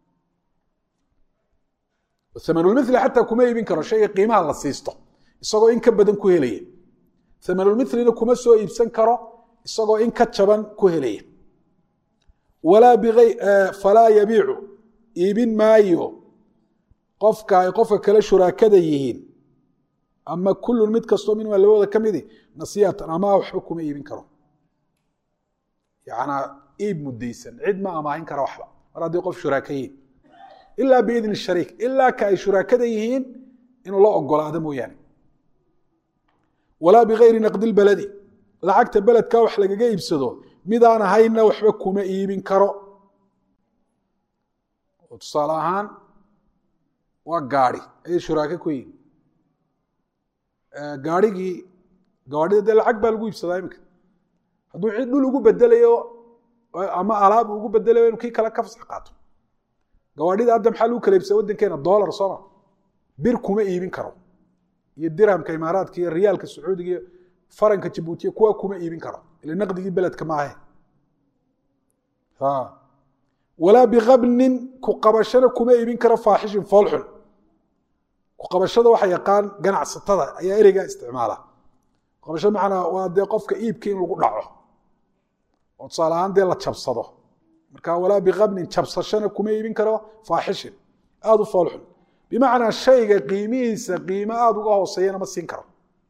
amanulmili xataa kuma iibin karo shayga qiimaha la siisto isagoo in ka badan ku helaya amanulmilina kuma soo iibsan karo isagoo in ka jaban ku helaya walaa biay falaa yabiicu iibin maayo qofka ay qofka kale shuraakada yihiin ama kullun mid kastoo minhumaa labadooda ka midi nasiyatan ama waxba kuma iibin karo yanaa iib mudaysan cid ma amaahin kara waxba mar haddii qof shuraaka yihiin ilaa biidni shariik ilaa ka ay shuraakada yihiin inuu la ogolaado mooyaane walaa bigayri naqdi lbaladi lacagta beledka wax lagaga iibsado midaan ahayna waxba kuma iibin karo oo tusaale ahaan waa gaari ayay shuraake ku yihin gaarhigii gawaadhida dee lacag baa lagu iibsadaa iminka hadduu cid dhul ugu bedelayo ama alaab ugu bedelayo inu kii kale ka fasax qaato gawaadhida hadda maxaa lagu kala iibsada waddankeena dollar sooma bir kuma iibin karo iyo dirhamka imaaraadka iyo riyaalka sacuudiga iyo faranka jabuutiya kuwa kuma iibin karo ila naqdigii beledka maahe walaa bikabnin ku qabashana kuma iibin karo faaxishin foolxun ku qabashada waxa yaqaan ganacsatada ayaa ereygaa isticmaala qabasho macnaa waa dee qofka iibka in lagu dhaco oo tusaale ahaan dee la jabsado marka walaa bikabnin jabsashana kuma iibin karo faaxishin aada u foolxun bimacnaa shayga qiimihiisa qiimo aada uga hooseeyana ma siin karo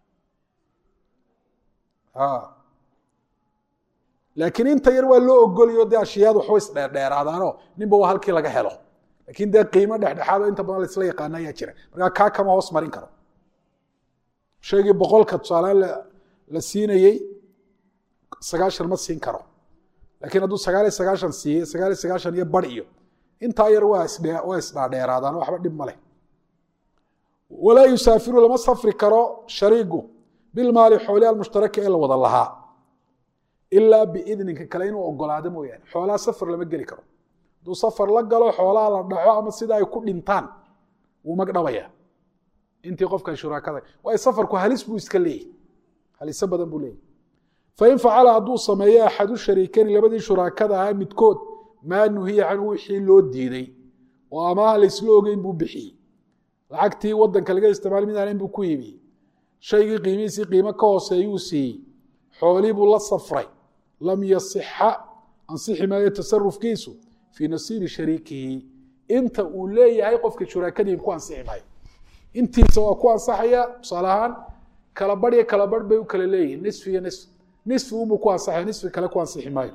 laakiin inta yar waa loo ogolayo dee ashiyaadu waxba isdheerdheeraadaanoo ninba waa halkii laga helo lakiin dee qiimo dhexdhexaado inta badan laisla yaqaana ayaa jira markaa kaa kama hoos marin karo shaygii boqolka tusaalaan la siinayey sagaashan ma siin karo lakiin hadduu sagaal iyo sagaashan siiye sagaal iyo sagaashan iyo bar iyo intaa yar waa waa isdhaadheeraadaan waxba dhib ma leh walaa yusaafiru lama safri karo shariigu bilmaali xooli almushtaraki ee la wada lahaa ilaa biidninka kale inuu ogolaado mooyaane xoolaha safar lama geli karo hadduu safar la galo xoolaha la dhaco ama sida ay ku dhintaan wuu magdhabaya intii qofkan shuraakada waayo safarku halis buu iska leeyahy haliso badan buu leeyahy fain facala hadduu sameeyo axadu shariikani labadii shuraakada ahaa midkood maa nuhiya canhu wixii loo diiday oo amaha laysla ogeyn buu bixiyey lacagtii wadanka laga isticmaal mid aanayn buu ku yimiyey shaygii qiimihiisii qiimo ka hooseeyuu siiyey xoolii buu la safray lam yasixa ansixi maayo tasarufkiisu fii nasiibi shariikihi inta uu leeyahay qofka shuraakadiin ku ansixi maayo intiisa waa ku ansaxaya tusaale ahaan kala bar iyo kala bar bay u kala leeyihin nisfi iyo nisf nisfi unbuu ku ansaxaya nisfi kale ku ansixi maayo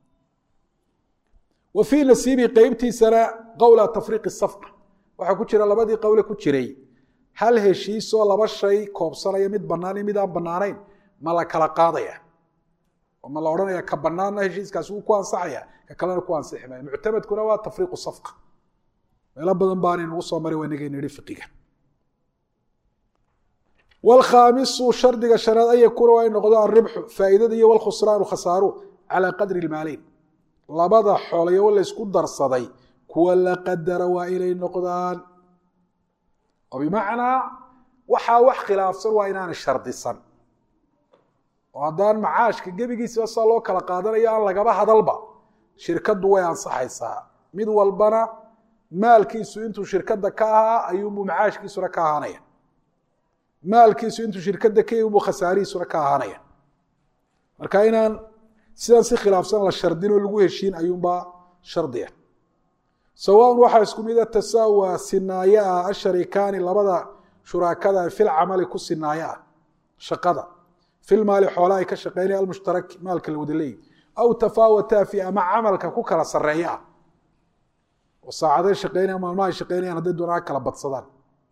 wa fii nasiibi qeybtiisana qowla tafriiqi safqa waxaa ku jira labadii qowle ku jiray hal heshiisoo laba shay koobsanaya mid bannaan iyo mid aan bannaanayn ma la kala qaadaya oo ma la odhanaya ka bannaanna heshiiskaasi wuu ku ansaxaya ka kalena ku ansixi maayo muctamadkuna waa tafriiqu safqa meelo badan baanay nagu soo maray waa inaga nidhi fiqiga wlkhaamisu shardiga shanaad an yakuuna waa in noqdo alribxu faa'iidada iyo wlkhusraanu khasaaru calaa qadri lmaaleyn labada xoolayo laysku darsaday kuwa la qadara waa inay noqdaan oo bimacnaa waxaa wax khilaafsan waa inaanay shardisan oo haddaan macaashka gebigiisiba saa loo kala qaadanayo aan lagaba hadalba shirkaddu way ansaxaysaa mid walbana maalkiisu intuu shirkadda ka ahaa ayuunbuu macaashkiisuna ka ahaanaya maalkiisu intuu shirkadda ka yibuu khasaarihiisuna ka ahaanaya marka inaan sidaan si khilaafsan la shardinoo lagu heshiin ayuunbaa shardiya sawaaun waxaa isku mida tasaawa sinaayo ah asharikaani labada shuraakada fil camali ku sinaayo ah shaqada fil maali xoola ay ka shaqeynaya almushtaraki maalka la wada leeyi aw tafaawataa fi ama camalka ku kala sareeya ah oo saacaday shaqeynaya maalmaha ay shaqeynayaan hadday doonaa kala badsadaan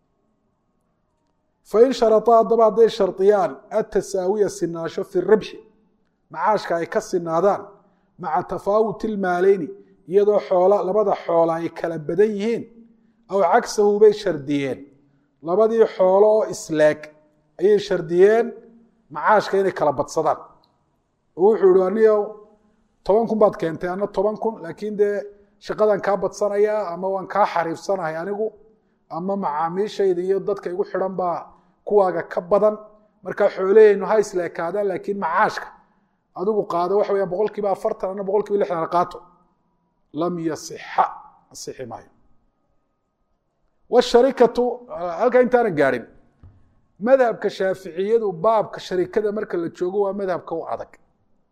fain sharaطaa haddaba hadday shardiyaan atasaawiya sinaasho fi ribxi macaashka ay ka sinaadaan maca tafaawuti ilmaaleyni iyadoo xoola labada xoola ay kala badan yihiin aw cagsahu bay shardiyeen labadii xoolo oo isleeg ayay shardiyeen macaashka inay kala badsadaan oo wuxuu ihi aniga toban kun baad keentay ana toban kun laakiin dee shaqadan kaa badsanayaa ama waan kaa xariifsanahay anigu ama macaamiishayda iyo dadka igu xidhan baa kuwaaga ka badan markaa xoolaheynu ha isleekaadaan laakiin macaashka adigu qaado waxa weyaan boqol kiiba afartan ana boqol kiiba lixdan qaato lam yasixa asixi maayo washarikatu halkaa intaana gaadhin madhabka shaaficiyadu baabka sharikada marka la joogo waa madhabka u adag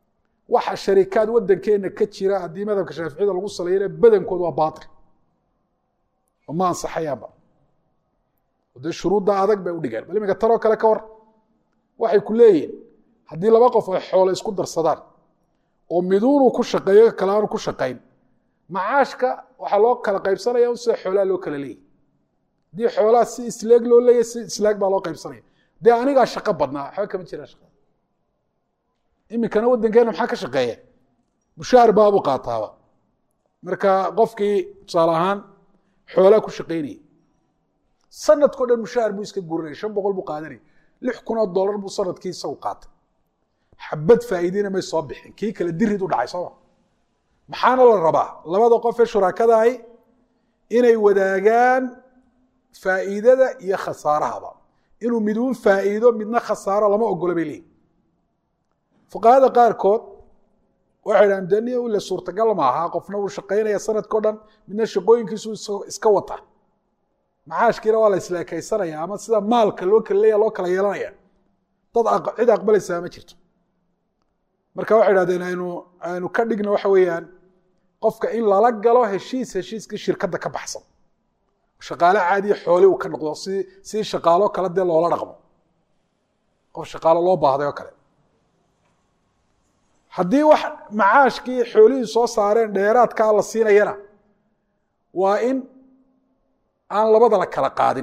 waxa sharikaad waddankeena ka jira haddii madhabka shaaficiyada lagu saleeyana badankood waa baatil oo ma ansaxayaanba dee shuruudda adag bay u dhigeen bal iminka taloo kale ka war waxay ku leeyihin haddii laba qof ay xoolo isku darsadaan oo miduunuu ku shaqeeyo ka kale aanu ku shaqayn macaashka waxaa loo kala qaybsanaya un sida xoolaha loo kala leeyahy haddii xoolaha si isleeg loo leeyahy si isleeg baa loo qaybsanaya dee anigaa shaqo badnaa waxba kama jiraan shaqa iminkana waddankeena maxaa ka shaqeeya mushaar baabuu qaataaba marka qofkii tusaale ahaan xoolaa ku shaqaynayay sanadkao dhan mushaar buu iska guranaya shan boqol buu qaadanaya lix kun oo dollar buu sanadkii isagu qaatay xabad faa'iidina may soo bixin kii kale dirid u dhacay sooma maxaana la rabaa labada qof ee shuraakadahi inay wadaagaan faa'iidada iyo khasaarahaba inuu miduun faa'iido midna khasaaro lama ogola bay leeyihin fuqahada qaarkood waxay dhahan deni ile suurtagal maaha qofna wuu shaqaynaya sanadkao dhan midna shaqooyinkiisu iska wata macaashkiina waa la isleekaysanaya ama sida maalka loo kala leeya loo kala yeelanaya dad cid aqbalaysaa ma jirto marka waxay dhahdeen aynu aynu ka dhigno waxa weeyaan qofka in lala galo heshiis heshiiskii shirkadda ka baxsan shaqaale caadiya xooli uu ka noqdo si si shaqaalo kale dee loola dhaqmo qof shaqaalo loo baahday oo kale haddii wax macaashkii xoolihii soo saareen dheeraadkaa la siinayana waa in aan labada la kala qaadin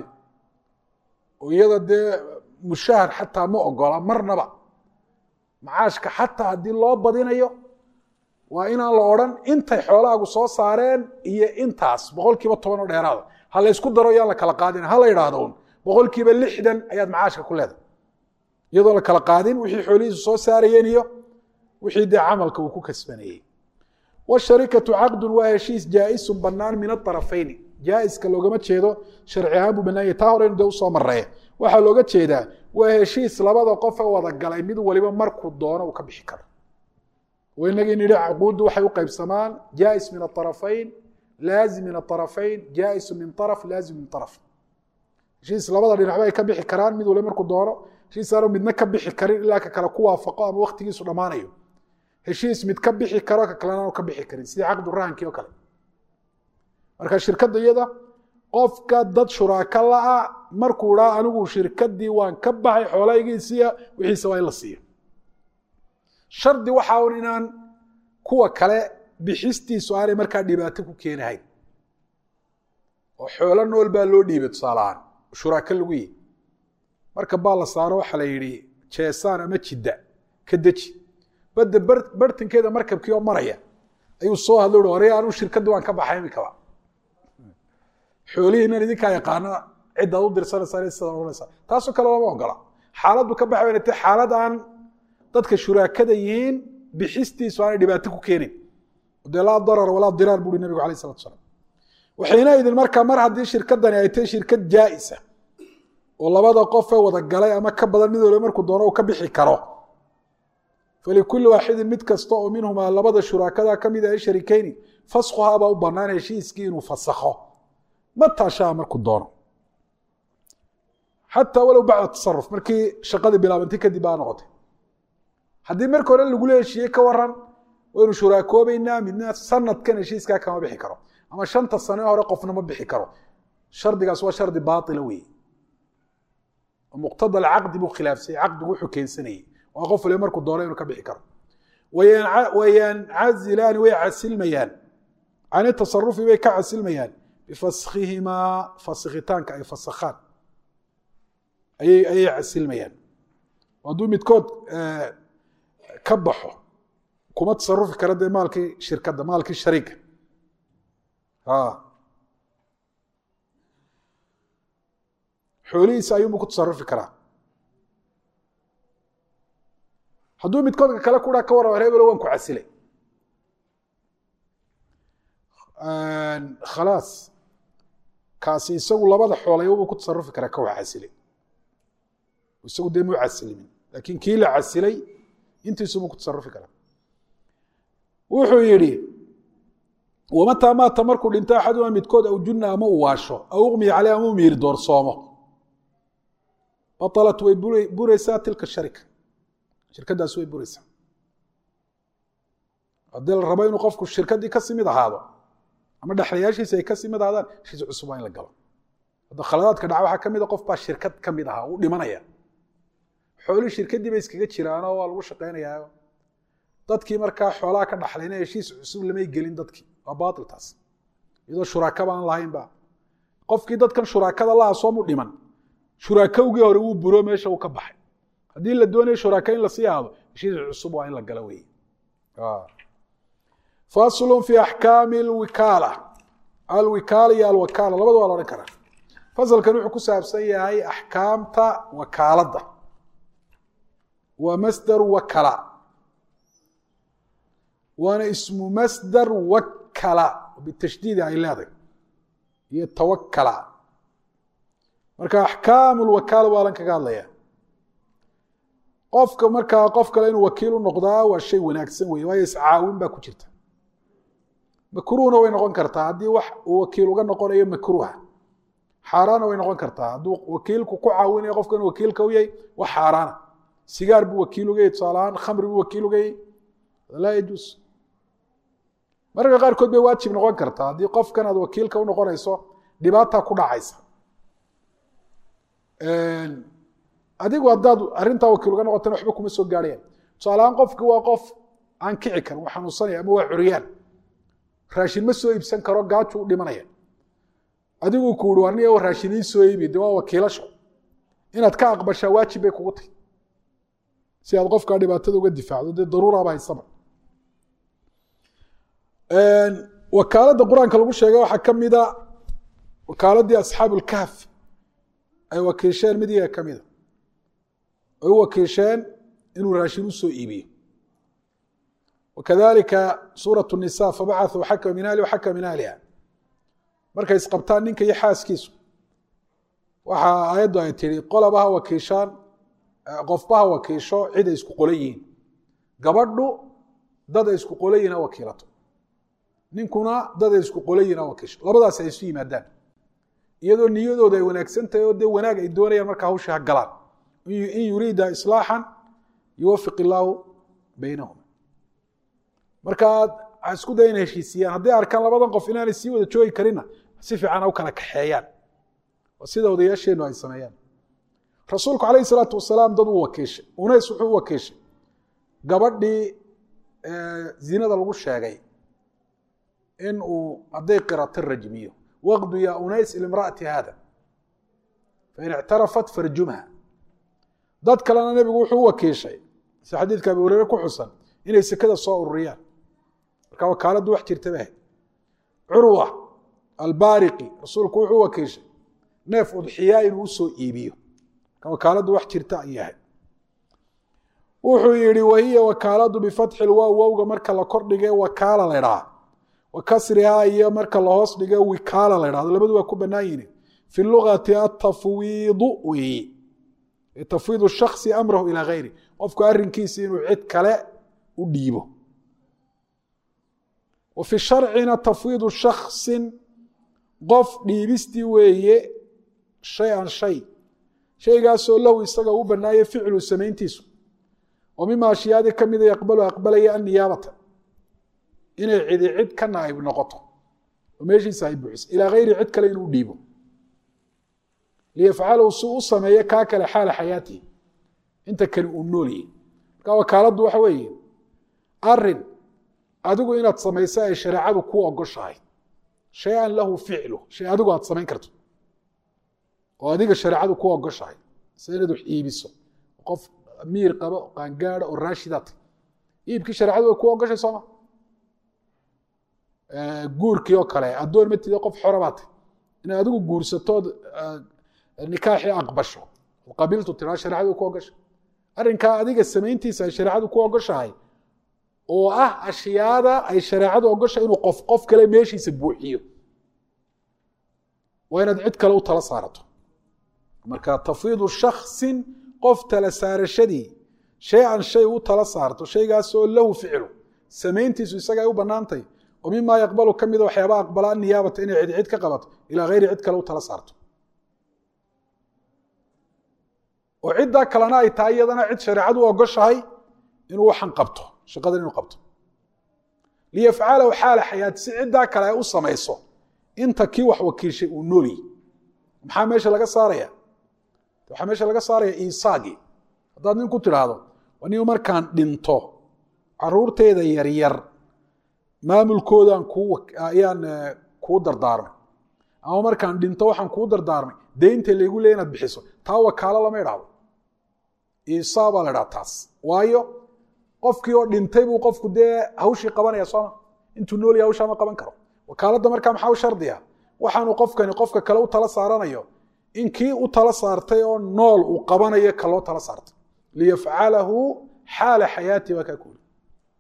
oo iyada dee mushahar xataa ma ogola marnaba macaashka xataa haddii loo badinayo waa inaan la odhan intay xoolahaagu soo saareen iyo intaas boqol kiiba toban oo dheeraada ha la ysku daro yaan la kala qaadin ha la yidhaahdo un boqol kiiba lixdan ayaad macaashka ku leedahay iyadoo la kala qaadin wixii xoolihiisu soo saarayeen iyo wixii dee camalka uu ku kasbanayey washarikatu caqdun waa heshiis jaa-isun bannaan min aarafayni jaa-iska loogama jeedo sharci ahaan buu bannaan yahy taa horeynu dee usoo marreeye waxaa looga jeedaa waa heshiis labada qofe wada galay mid waliba markuu doono uu ka bixi karo oo inagii nidhi cuquuddu waxay u qaybsamaan jaa-is min aarafayn laazim min aarafayn jaa-isu min araf laazim min araf heshiis labada dhinacba ay ka bixi karaan mid waliba markuu doono heshiis aanu midna ka bixi karin ilaa ka kale ku waafaqo ama waktigiisu dhammaanayo heshiis mid ka bixi karo ka kalena aanu ka bixi karin sidii caqdu rahankii oo kale marka shirkadda iyada qofka dad shuraaka la-a markuu dhaa anigu shirkadii waan ka baxay xoolahaygiisiya wixiisa waa in la siiyo shardi waxaa un inaan kuwa kale bixistiisu aanay markaa dhibaato ku keenahayn oo xoolo nool baa loo dhiibay tusaalahaan shuraako lagu yihi marka baa la saaro waxaa la yidhi jeesaan ama jidda ka deji badda bartankeeda markabkii oo maraya ayuu soo hadlo ui hore anuu shirkaddii waan ka baxay imikaba xoolihiinan idinkaa yaqaana ciddaad u dirsanaysaa sidaad ohanaysaa taasoo kale lama ogola xaaladdu ka baxay bayna tahay xaalad aan dadka shuraakada yihiin bixistiisu aanay dhibaato ku keenin dee laa darar walaa diraar buuri nabigu alayh salatu salaam waxayna idin markaa mar haddii shirkadani ay tahay shirkad jaa-isa oo labada qofee wada galay ama ka badan mid waliba markuu doono uu ka bixi karo falikulli waaxidin mid kasta oo minhumaa labada shuraakada ka mid ah sharikeyni faskhuhaabaa u bannaan heshiiskii inuu fasakho mataa shaa markuu doono xataa walow bacda tasaruf markii shaqadii bilaabantay kadib baa noqotay haddii marka hore lagula heshiiyey ka waran waynu shuraakoobeynaa midna sanadkan heshiiskaa kama bixi karo ama shanta sane hore qofna ma bixi karo shardigaas waa shardi baaila wey muqtada alcaqdi buu khilaafsayey caqdigu wuxuu keensanayey waa qof waliba markuu doono inuu ka bixi karo wayancazilaani way casilmayaan cani tasarufi bay ka casilmayaan bifaskhihimaa faskitaanka ay fasakhaan ayay ayay casilmayaan hadduu midkood ka baxo kuma tasarufi kara dee maalkii shirkadda maalkii shariika xoolihiisa ayuunbu ku tasarufi karaa hadduu midkoodka kale kuhaa ka warrama hebelo waan ku casilay khalaas kaasi isagu labada xoolaybuu ku tasarufi karaa ka wax casilay isagu dee muu casilimin laakiin kii la casilay intiisubuu ku tasarufi karaa wuxuu yidhi wamataa maata markuu dhinto axaduma midkood aw junna ama uu waasho aw uqmiya caleyh ama u miiri doorsoomo batalat way buraysaa tilka sharika shirkadaas way buraysaa haddii la rabo inuu qofku shirkaddii kasii mid ahaado ama dhexlayaashiisa ay kasii mid ahaadaan heshiis cusub waa in la galo hadda khaladaadka dhaca waxaa ka mid a qof baa shirkad ka mid ahaa uu dhimanaya xoolihii shirkaddii bay iskaga jiraanoo waa lagu shaqaynayaa dadkii markaa xoolaha ka dhaxlayna heshiis cusub lamay gelin dadkii waa baatil taas iyadoo shuraakaba aan lahaynba qofkii dadkan shuraakada laha soomu dhiman shuraakowgii hore wuu buro meesha uu ka baxay haddii la doonayo shuraaka in lasii aado heshiis cusub waa in la galo wey faslu fi axkaami alwikaala alwikaala iyo alwakaala labada waa la odhan karaa fasalkan wuxuu ku saabsan yahay axkaamta wakaaladda waa masdaru wakala waana ismu masdar wakala bitashdiidi ay leedahay iyo tawakala marka axkaamu lwakaala waa lan kaga hadlaya qofka markaa qof kale inuu wakiil u noqdaa waa shay wanaagsan wey waayo iscaawin baa ku jirta makruuhna way noqon kartaa haddii wax uu wakiil uga noqonayo makruuha xaaraana way noqon kartaa hadduu wakiilku ku caawinayo qofka inuu wakiilka u yahay wax xaaraana sigaar buu wakiil uga yahy tusaalahaan khamri buu wakiil uga yahy laa yajuus mararka qaarkood bay waajib noqon kartaa haddii qofkan aad wakiilka u noqonayso dhibaata ku dhacaysa adigu haddaad arrintaa wakiil uga noqotana waxba kuma soo gaarhayaan tusaalahaan qofki waa qof aan kici karin waa xanuunsanaya ama waa curyaan raashin ma soo iibsan karo gaaju u dhimanaya adigu ku uri aniga raashin ii soo iibi de waa wakiilasho inaad ka aqbashaa waajib bay kugu tahy si aad qofkaa dhibaatada uga difaacdo dee daruuraba haysaba wakaaladda qur-aanka lagu sheegay waxaa ka mida wakaaladii asxaabu lkahf ay wakiisheen mid iyaga ka mida ay u wakiisheen inuu raashin u soo iibiyo wakadalika suuraة الnisa fabacaثuu xakma min ahli xakma min ahliha markay isqabtaan ninka iyo xaaskiisu waxa aayaddu ay tihi qolaba ha wakiishaan qofba ha wakiisho cid ay isku qolan yihiin gabadhu dad ay isku qolan yihin ha wakiilato ninkuna dad ay isku qolan yihin ha wakiisho labadaas ay isu yimaadaan iyadoo niyadooda ay wanaagsan tahay oo dee wanaag ay doonayaan markaa hawsha ha galaan in yuriida islaaxan yuwafiq illaahu baynahuma markaa ha isku daya ina heshiisiyaan hadday arkaan labadan qof inaanay sii wada joogi karinna si fiican ha u kala kaxeeyaan oo sida odayaasheennu ay sameeyaan rasuulku calayhi salaatu wasalaam dad uu wakiishay unays wuxuu u wakiishay gabadhii zinada lagu sheegay in uu hadday qirato rajmiyo waqdu ya unays ilimra'ati haada fain ictarafat farjumha dad kalena nebigu wuxuu u wakiishay si xadiidka abi hureyre ku xusan inay sekada soo ururiyaan marka wakaaladdu wax jirta bahay curwa albaariqi rasuulku wuxuu u wakiishay neef udxiyaa inuu usoo iibiyo marka wakaaladdu wax jirta ay yahay wuxuu yihi wahiya wakaaladu bifatxi lwaaw wowga marka la kordhige wakaala la ydhaha wa kasrihaa iyo marka lahoos dhige wikaala la ydhahdo labadu waa ku bannaan yihin fi lugati atafwiidu weeye tafwiid shaksi amrahu ilaa gayri qofku arrinkiisa inuu cid kale u dhiibo wa fi sharcina tafwiidu shaksin qof dhiibistii weeye shay an shay shaygaasoo lahu isaga u bannaaya ficlu samayntiisu oo mima ashyaadii ka mida yaqbalu aqbalaya anniyaabata inay cidi cid ka naaib noqoto oo meeshiisa ay buuxiso ilaa gayri cid kale inuu dhiibo liyafcalahu si u sameeyo kaa kale xaala xayaatihi inta kale uu noolyahy marka wakaaladdu waxa weeye arin adigu inaad samayso ay shareecadu ku ogoshahay shay-an lahu ficlu shay adigu aad samayn karto oo adiga shareecadu ku ogoshahay se inaad wax iibiso qof miir qaba qaangaada oo raashidaata iibkii shareecadu way ku ogoshay sooma guurkii oo kale addoon matida qof xora baatay inaad adigu guursatood nikaaxii aqbasho qabiiltu tiraa shareecadu ku ogoshay arrinkaa adiga samayntiisa ay shareecadu ku ogoshahay oo ah ashyaada ay shareecadu ogoshahay inuu qof qof kale meeshiisa buuxiyo waa inaad cid kale u tala saarato marka tafwiidu shaksin qof tala saarashadii shay an shay u tala saarto shaygaasoo lahu ficlu samayntiisu isaga ay u bannaantay oo mimaa yaqbalu ka mida waxyaaba aqbala aniyaabata inay cid cid ka qabato ilaa hayri cid kale u tala saarto oo ciddaa kalena ay tahay iyadana cid shareecadu ogoshahay inuu waxan qabto shaqadan inuu qabto liyafcalahu xaala xayaati si ciddaa kale ay u samayso inta kii wax wakiishay uu noolyi maxaa meesha laga saaraya waxaa meesha laga saaraya isaagii haddaad nin ku tidhaahdo anigu markaan dhinto caruurteeda yaryar maamulkoodaan kuu ayaan kuu dardaarmay ama markaan dhinto waxaan kuu dardaarmay deynta laygu leey inaad bixiso taa wakaalo lama idhaahdo isaa baa la idhaha taas waayo qofkii oo dhintay buu qofku dee hawshii qabanaya sooma intuu noolya hawshaa ma qaban karo wakaaladda markaa maxaa u shardiya waxaanu qofkani qofka kale u tala saaranayo in kii u tala saartay oo nool uu qabanayo kaloo tala saartay liyafcalahu xaala xayaati baa kaa kuuli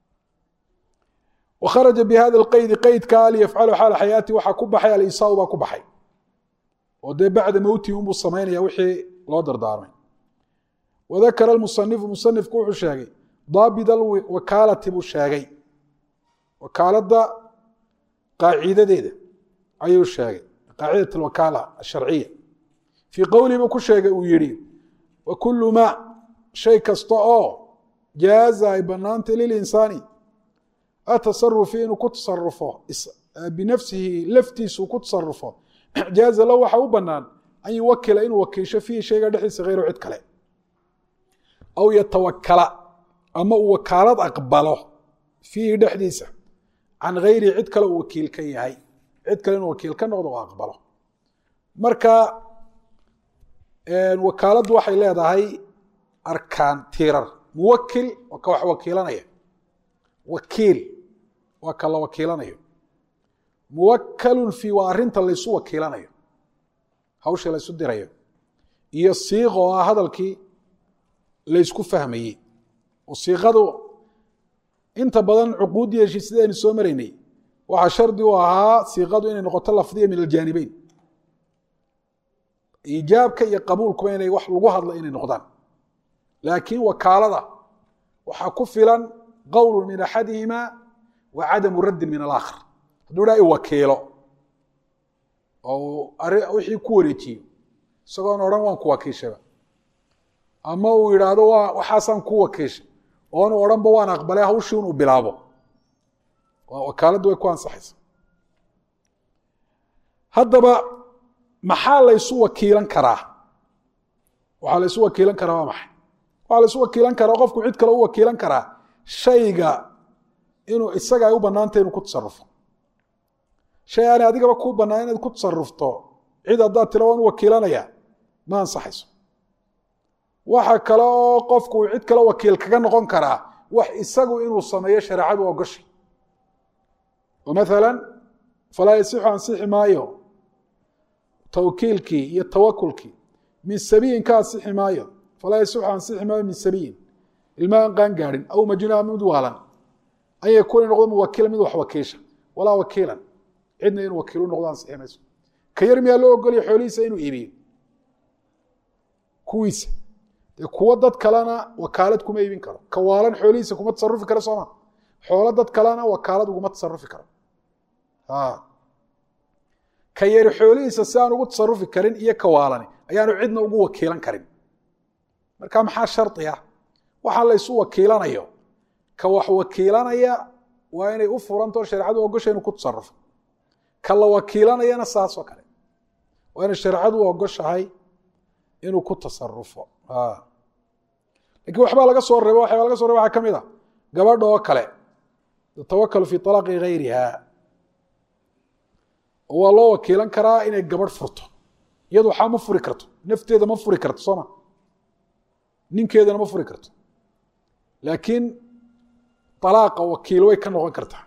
wakharaja bi hada lqaydi qeydkaa liyafcalahu xaala xayaati waxaa ku baxay alisaau baa ku baxay oo dee bacda mowtihi unbuu samaynaya wixii loo dardaarmay wadakara almusanifu musanifku wuxuu sheegay daabit alwakaalati buu sheegay wakaaladda qaacidadeeda ayuu sheegay qaacidat alwakaala asharciya fii qowlihi buu ku sheegay uu yihi wa kulu ma shay kasta oo jaaza ay banaantay lilinsaani atasarufi inuu ku tasarufo binafsihi laftiisuu ku tasarufo jaaza lahu waxa u banaan an yuwakila inuu wakiisho fiihi shayga dhexdiisa hayru cid kale aw yatawakala ama uu wakaalad aqbalo fiihi dhexdiisa can hayrihi cid kale uu wakiil ka yahay cid kale inuu wakiil ka noqdo oo aqbalo marka wakaaladdu waxay leedahay arkaan tiirar muwakil waa ka wax wakiilanaya wakiil waa ka la wakiilanayo muwakalun fii waa arrinta laysu wakiilanayo hawsha laysu dirayo iyo siiq oo ah hadalkii laysku fahmayey oo siiqadu inta badan cuquuddi heshii sidaynu soo maraynay waxaa shardi u ahaa siiqadu inay noqoto lafdiya min aljaanibeyn iijaabka iyo qabuulkuba inay wax lagu hadlo inay noqdaan laakiin wakaalada waxaa ku filan qowlu min axadihima wa cadamu raddin min alaakhar hadduu dhaa i wakiilo oo wixii ku wareejiyo isagoon odhan waan ku wakiishaba ama uu yidhaahdo waxaasaan ku wakiishay oonu odhanba waan aqbalay hawshii inuu bilaabo wakaaladdu way ku ansaxaysa haddaba maxaa laysu wakiilan karaa waxaa laysu wakiilan karaa waa maxay waxaa laysu wakiilan karaa qofku cid kale u wakiilan karaa shayga inuu isaga ay u bannaantay inuu ku tasarufo shay aanay adigaba kuu bannaan inaad ku tasarufto cid haddaad tira waan u wakiilanaya ma ansaxayso waxa kale oo qofku uu cid kale wakiil kaga noqon karaa wax isagu inuu sameeyo shareecadu ogoshay oo maala falaa yasixu ansixi maayo tawkiilkii iyo tawakulkii min sabiyin ka ansixi maayo falaa yasixu ansixi maayo min sabiyin ilma aan qaan gaadhin aw majnua mid waalan an yakuuna noqdo muwakila mid wax wakiisha walaa wakiilan cidna inuu wakiilu noqdo ansixi mayso ka yar miyaa loo ogolaya xoolihiisa inuu iibiyo kuwiisa dee kuwo dad kalena wakaalad kuma iibin karo ka waalan xoolihiisa kuma tasarufi karo sooma xoolo dad kalena wakaalad uguma tasarufi karo ka yari xoolihiisa si aan ugu tasarufi karin iyo ka waalani ayaanu cidna ugu wakiilan karin marka maxaa shardi ah waxaa laysu wakiilanayo ka wax wakiilanaya waa inay u furantao shareecadu ogosha inuu ku tasarufo ka la wakiilanayana saasoo kale waa inay shareecadu ogoshahay inuu ku tasarufo lakiin waxbaa laga soo reeba waxbaa laga so reba waxaa ka mid a gabadha oo kale tatawakalu fi طalaaqi gayriha oo waa loo wakiilan karaa inay gabadh furto iyadu waxaa ma furi karto nafteeda ma furi karto sooma ninkeedana ma furi karto laakiin alaaqa wakiil way ka noqon kartaa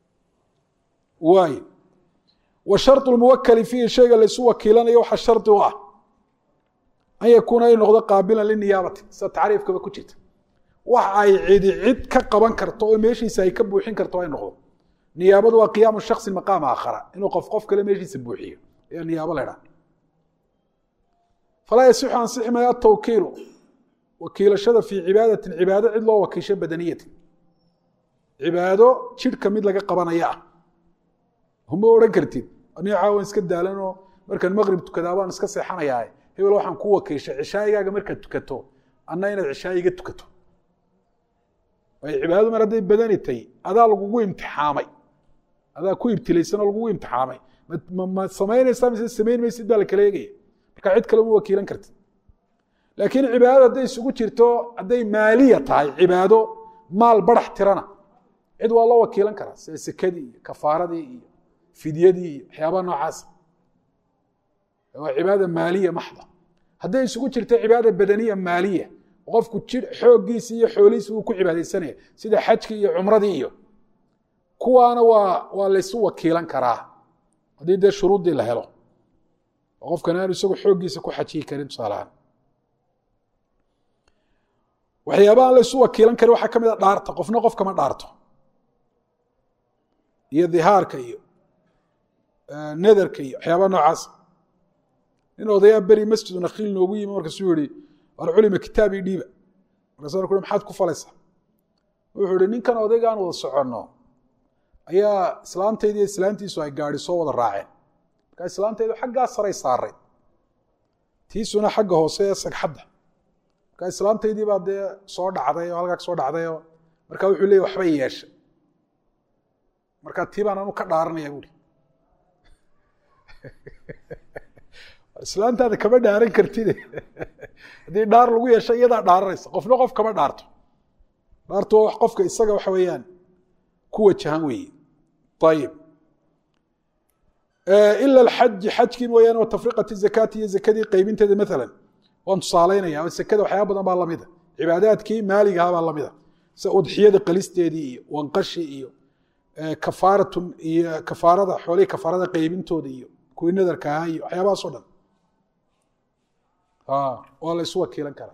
waayo wa sharط muwakali fiihi shayga laysu wakiilanayo waxaa shardi u ah an yakuuna ay noqdo qaabilan liniyaabati sida tacriifkaba ku jirta wax ay cidi cid ka qaban karto oo meeshiisa ay ka buuxin karto ay noqdo niyaabadu waa qiyaamu shaksi maqaam aakhara inuu qof qof kale meeshiisa buuxiyo ayaa niyaabo la ydhaha falaa yasixu ansixi maayo atawkiilu wakiilashada fii cibaadatin cibaado cid loo wakiisho badaniyatin cibaado jidhka mid laga qabanaya ah huma odhan kartid aniga caawan iska daalanoo markaan maqrib tukadaa baan iska seexanayaa hebel waxaan ku wakiishay cishaayigaaga markaad tukato anna inaad cishaayiga tukato waayo cibaadadu mar hadday badani tahy adaa lagugu imtixaamay adaa ku ibtilaysan oo lagugu imtixaamay ma samaynaysaa mise samayn maysid baa la kala eegaya marka cid kale uma wakiilan kartid laakiin cibaadadu hadday isugu jirto hadday maaliya tahay cibaado maal barax tirana cid waa loo wakiilan karaa sida sekadii iyo kafaaradii iyo fidyadii iyo waxyaabaha noocaasa waa cibaada maaliya maxda hadday isugu jirto cibaada badaniya maaliya qofku jir xooggiisi iyo xoolihiisi wuu ku cibaadaysanaya sida xajkii iyo cumradii iyo kuwaana waa waa laysu wakiilan karaa haddii dee shuruuddii la helo oo qofkan aanu isagu xooggiisa ku xajiyi karin tusaalahaan waxyaabaha laysu wakiilan karin waxaa ka mid a dhaarta qofna qof kama dhaarto iyo dihaarka iyo nadarka iyo waxyaabaha noocaas nin odayaa beri masjidu nakhiil noogu yimi markaasuu yihi war culima kitaabii dhiiba markaasa ku maxaad ku falaysaa wuxuu ihi ninkan odaygaan wada soconno ayaa islaantaydi iyo islaantiisu ay gaadi soo wada raaceen markaa islaantaydu xaggaa saray saaray tiisuna xagga hoose ee sagxadda markaa islaantaydii baa dee soo dhacday oo halkaa soo dhacdayoo markaa wuxuu leeyay waxbay yeeshay markaa tii baan anu ka dhaaranaya buuri islaantaada kama dhaaran kartide haddii dhaar lagu yeesho iyadaa dhaaranaysa qofna qof kama dhaarto dhaartu waa qofka isaga waxa weeyaan ku wajahan weeye ayib ila alxaji xajkii mooyaane watafriqati zakaati iyo zakadii qaybinteeda maalan waan tusaalaynaya oo sekada waxyaaba badan baa lamida cibaadaadkii maaligaha baa lamida sida udxiyada qalisteedii iyo wanqashi iyo kafaaratun iyo kafaarada xoolihii kafaarada qaybintooda iyo kuwii nadarka ahaa iyo waxyaabahaas o dhan waa la ysu wakiilan karaa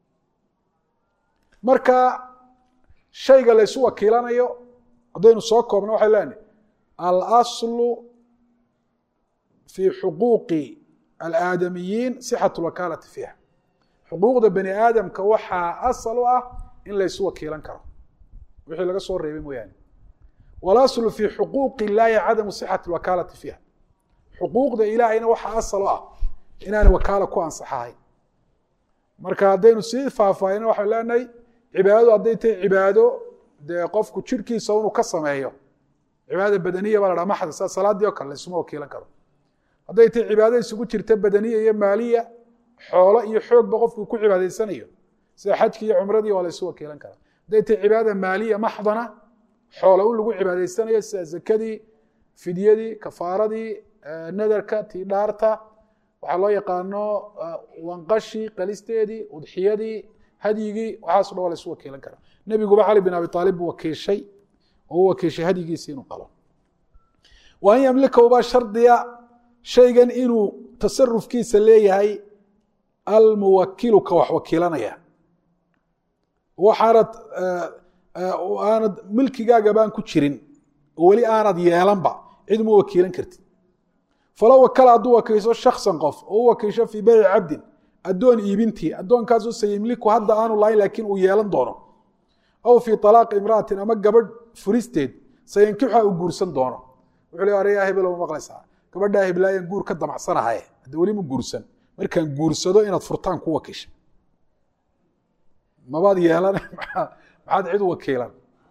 marka shayga la ysu wakiilanayo haddaynu soo koobno waxay leenahay alaslu fii xuquuqi alaadamiyiin sixat lwakaalati fiiha xuquuqda bani aadamka waxaa asal u ah in laysu wakiilan karo wixii laga soo reebay mooyaane walaslu fii xuquuqi illaahi cadamu sixati lwakaalati fiiha xuquuqda ilaahayna waxaa asal u ah inaana wakaala ku ansaxahayn marka haddaynu sii faahfaahina waxaan leenahay cibaadadu hadday tahay cibaado dee qofku jirhkiisa inuu ka sameeyo cibaada badaniya baa la dhaha maxda sida salaaddii o kale laysuma wakiilan karo hadday tahay cibaado isugu jirta badaniya iyo maaliya xoolo iyo xoogba qofku ku cibaadaysanayo sida xajkii iyo cumradii waa laysu wakiilan karaa hadday tahay cibaada maaliya maxdana xoolo in lagu cibaadaysanayo sida zakadii fidyadii kafaaradii nadarka tii dhaarta waxaa loo yaqaano wanqashii qalisteedii udxiyadii hadyigii waxaaso dhan waa laysu wakiilan karaa nebiguba cali bin abi aalib buu wakiishay oo u wakiishay hadyigiisi inuu qalo wa an yamlikahu baa shardiya shaygan inuu tasarufkiisa leeyahay almuwakilu ka wax wakiilanaya waxaanad aanad milkigaaga baan ku jirin oo weli aanad yeelanba cid uma wakiilan kartid falow wakala hadduu wakiisho shaksan qof oo u wakiisho fii beyci cabdin addoon iibintii addoonkaasoo sayimliku hadda aanu lahayn laakiin uu yeelan doono aw fii alaaqi imra'atin ama gabadh furisteed sayankixa uu guursan doono wuxuu le aryaa hebelo ma maqlaysaa gabadhaa heblaayan guur ka damacsanahaye hadda weli ma guursan markaan guursado inaad furtaan ku wakiisha mabaad yeelan maxaad cid u wakiilan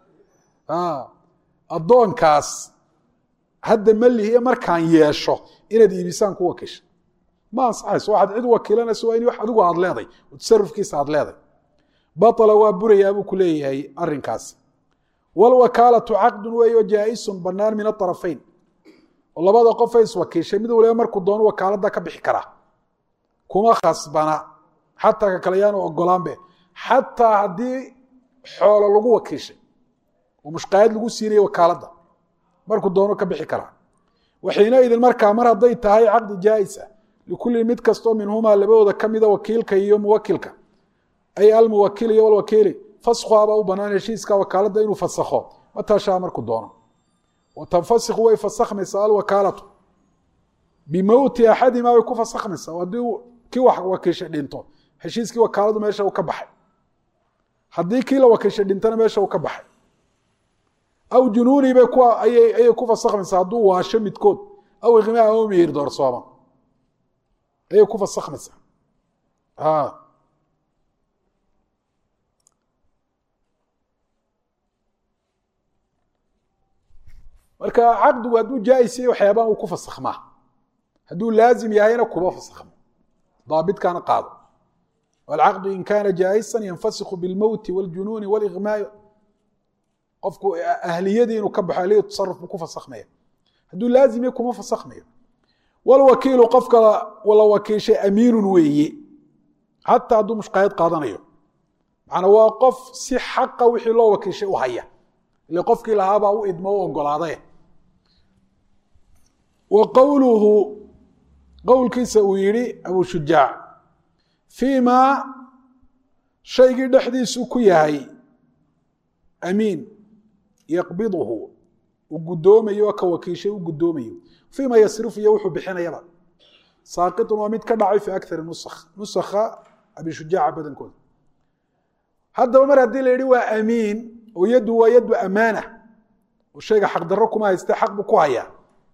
addoonkaas hadda malihiye markaan yeesho inaad iibisaan ku wakiisha ma ansaxayso waxaad cid wakiilanayso waa in wax adigu aad leeday oo tasarufkiisa aad leeday baطla waa burayaa buu ku leeyahay arinkaasi wاlwakaalatu caqdu weeyo jaa-isun banaan min aطarafayn oo labada qofay iswakiishay mid waliba markuu doono wakaalada ka bixi karaa kuma khasbana xataa ka kale yaanu ogolaanbe xataa haddii xoolo lagu wakiishay oo mushqaayad lagu siinaya wakaaladda markuu doono ka bixi karaa waxiinaidin markaa mar hadday tahay caqdi jaa-isa likulli mid kastoo minhumaa labadooda ka mida wakiilka iyo muwakilka ay almuwakil iyo walwakiili faskhuabaa u banaan heshiiska wakaaladda inuu fasakho matashaa markuu doono watanfasikhu way fasakhmaysaa alwakaalatu bimowti axadimaa way ku fasakhmaysaa haddii kii wax wakiishay dhinto heshiiskii wakaaladu meesha uu ka baxay haddii kii la wakiishay dhintona meesha uu ka baxay aw junuuni bay ku ayay ku fasakhmaysaa hadduu waasho midkood aw iqmaa aw miyir doorsooma ayay ku fasakhmaysaa marka caqdigu hadduu jaa-is yahay waxyaabaan uu ku fasakhmaa hadduu laazim yahayna kuma fasakhmo daabitkaana qaado alcaqdu in kaana jaa-isan yanfasikhu bilmowti wاljunuuni wاliغmaai qofku ahliyadii inuu ka baxo ahliyad tasaruf buu ku fasakhmaya hadduu laazim yahay kuma fasakhmayo walwakiilu qofka la wakiishay amiinun weeye xataa hadduu mushqaayad qaadanayo macnaa waa qof si xaqa wixii loo wakiishay u haya ile qofkii lahaabaa u idmo u ogolaadae wa qowluhu qowlkiisa uu yihi abu shujaac fii maa shaygii dhexdiisu ku yahay amiin yaqbiduhu uu guddoomayo ka wakiishay u guddoomayo fii ma yasrifu iyo wuxuu bixinayaba saaqitun waa mid ka dhacay fi akari nusakh nusakha abi shujaaca badankooda haddaba mar haddii la yihi waa amiin oo yaddu waa yaddu amaana oo shayga xaqdarro kuma hayste xaq buu ku hayaa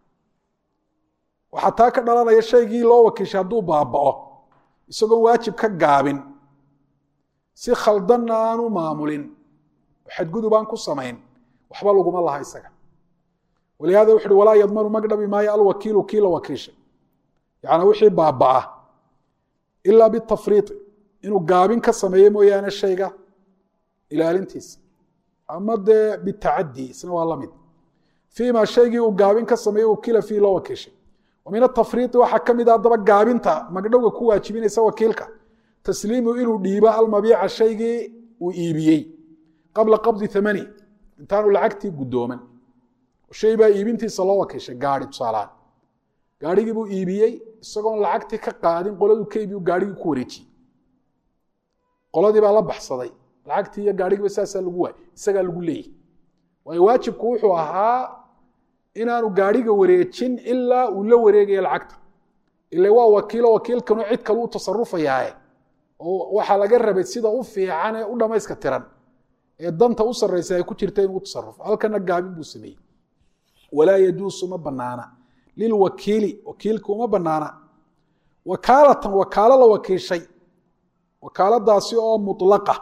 waxaa taa ka dhalanaya shaygii loo wakiishay hadduu baaba'o isagoon waajib ka gaabin si khaldanna aanu maamulin xadgudub aan ku samayn waxba laguma laha isaga walihada wuxu uhi walaa yadmanu magdhabi maayo alwakiilu kii la wakiishay yacnaa wixii baaba'a ilaa bitafriiti inuu gaabin ka sameeyo mooyaane shayga ilaalintiisa ama dee bitacadi isna waa la mid fii ma shaygii uu gaabin ka sameeyo ukila fii loo wakiishay wa min atafriiti waxaa ka mid a haddaba gaabinta magdhowga ku waajibinaysa wakiilka tasliimu inuu dhiibo almabiica shaygii uu iibiyey qabla qabdi amani intaanu lacagtii guddooman shay baa iibintiisa loo wakiishay gaari tusaalahaan gaarhigii buu iibiyey isagoon lacagtii ka qaadin qoladuu ka iibiyu gaarhigii ku wareejiyey qoladii baa la baxsaday lacagtii iyo gaarhigiiba saasaa lagu waayy isagaa lagu leeyahy waayo waajibku wuxuu ahaa inaanu gaarhiga wareejin ilaa uu la wareegaya lacagta ile waa wakiilo wakiilkanu cid kale u tasarufayaaye oo waxaa laga rabay sida u fiican ee u dhamayska tiran ee danta u sarraysa ay ku jirta inuu tasarufo halkana gaabin buu sameeyey walaa yajuusu ma banaana lilwakiili wakiilka uma banaana wakaalatan wakaalo la wakiishay wakaaladaasi oo mulaqa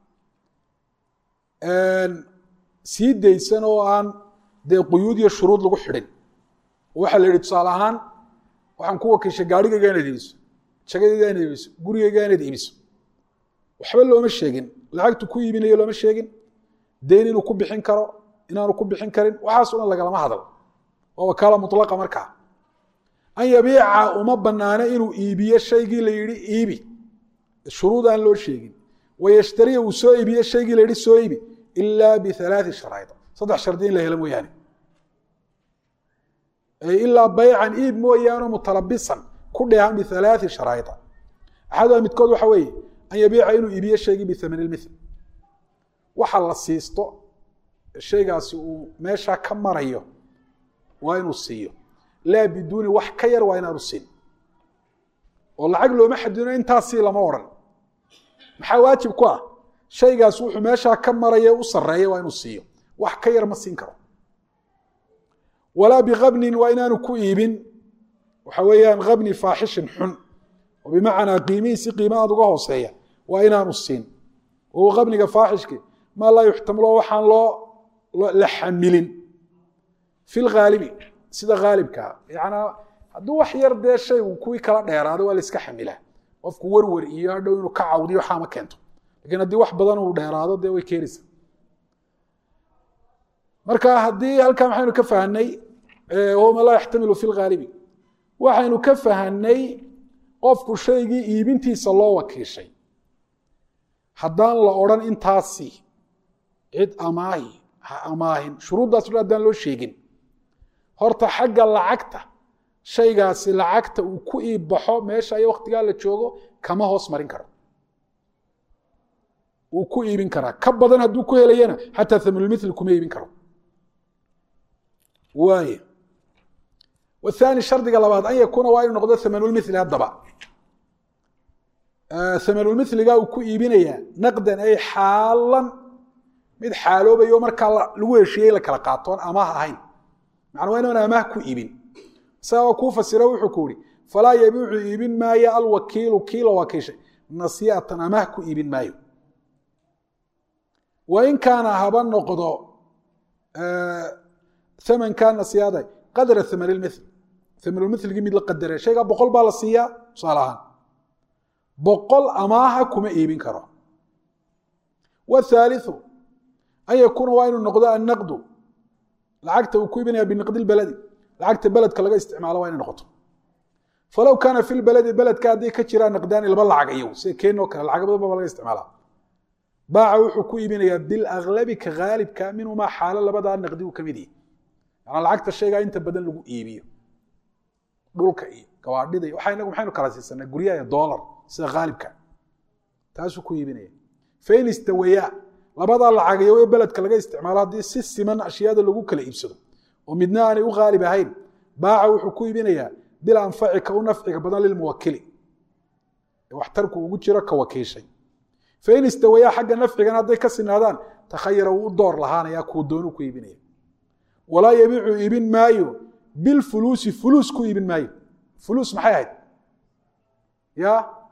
sii daysan oo aan dee quyuud iyo shuruud lagu xidhin waxaa la yihi tusaale ahaan waxaan ku wakiishay gaarhigayga inaad iibiso jagadayga inaad iibiso gurigayga inaad iibiso waxba looma sheegin lacagtu ku iibinayo looma sheegin deyn inuu ku bixin karo inaanu ku bixin karin waxaaso dhan lagalama hadal waa wakaala mulaqa markaa an yabiica uma banaano inuu iibiyo shaygii la yihi iibi shuruud aan loo sheegin wayashtariya uu soo iibiyo shaygii la yihi soo iibi ilaa bialaai sharayd saddex shardi in la helo mooyaane ilaa baycan iib mooyaane mutalabisan ku dheehan bialaai sharaida axaduha midkood waxa weeye an yabiica inuu iibiyo shaygii biamani mil waxa la siisto shaygaasi uu meeshaa ka marayo waa inuu siiyo laa biduuni wax ka yar waa inaanu siin oo lacag looma xadidino intaasii lama odhan maxaa waajib ku ah shaygaas wuxuu meeshaa ka maraya u sareeya waa inuu siiyo wax ka yar ma siin karo walaa bikabnin waa inaanu ku iibin waxa weeyaan kabni faaxishin xun oo bimacnaa qiimihiisi qiima aad uga hooseeya waa inaanu siin wahuwa kabniga faaxishki maa laa yuxtamilo waxaan loo la xamilin fi lhaalibi sida haalibkaa yanaa hadduu wax yar dee shaygu kuwii kala dheeraado waa la iska xamilaa qofku werwer iyo hadhow inuu ka cawdiyo waxaa ma keento lakiin haddii wax badan uu dheeraado dee way keenaysa marka haddii halkaa maxaynu ka fahanay ma laa yaxtamilu fi lhaalibi waxaynu ka fahanay qofku shaygii iibintiisa loo wakiishay haddaan la odhan intaasi cid amaahi ha amaahin shuruuddaas dhan haddaan loo sheegin horta xagga lacagta shaygaasi lacagta uu ku iibbaxo meesha iyo waktigaa la joogo kama hoos marin karo wuu ku iibin karaa ka badan hadduu ku helayana xataa thamnulmithli kuma iibin karo waay wathani shardiga labaad an yakuuna waa inuu noqdo thamanulmithli haddaba thamanulmithliga uu ku iibinayaa naqdan ay xaalan mid xaaloobayo markaa lagu heshiiyey la kala qaatoon amaah ahayn macna waa inaan amaah ku iibin isagaa kuu fasiro wuxuu ku ihi falaa yabiicu iibin maayo alwakiilu kii la wakiishay nasiyatan amaah ku iibin maayo wain kaana haba noqdo amankaa nasiyaada qadra aman lmithl amanulmithlgii mid la qadare shaygaa boqol baa la siiyaa tusaale ahaan boqol amaaha kuma iibin karo wthaaliu an yakuuna waa inuu noqdo annaqdu lacagta uu ku iibinaya biniqdi lbaladi lacagta beledka laga isticmaalo waa inay noqoto falow kaana fi lbaladi beledka hadday ka jiraan naqdaani laba lacag iyagu sida keenoo kale lacag badan baba laga isticmaalaa baaca wuxuu ku iibinayaa bilaglabi ka haalibka minhumaa xaalo labadaa naqdi uu ka mid yahi yanaa lacagta shaygaa inta badan lagu iibiyo dhulka iyo gawaadhida iyo waxaa inagu maxaynu kala siisanaa guryaha iyo doolar sida haalibka taasuu ku iibinaya fain istawayaa labadaa lacagayo ee beledka laga isticmaalo haddii si siman ashyaada lagu kala iibsado oo midna aanay u haalib ahayn baaca wuxuu ku iibinayaa bil anfaci ka u nafciga badan lilmuwakili waxtarku ugu jiro ka wakiishay fain istawayaa xagga nafcigan hadday ka sinaadaan takhayara wuu u door lahaanaya kuu doonuu ku iibinaya walaa yabiicu iibin maayo bilfuluusi fuluus ku iibin maayo fuluus maxay ahayd ya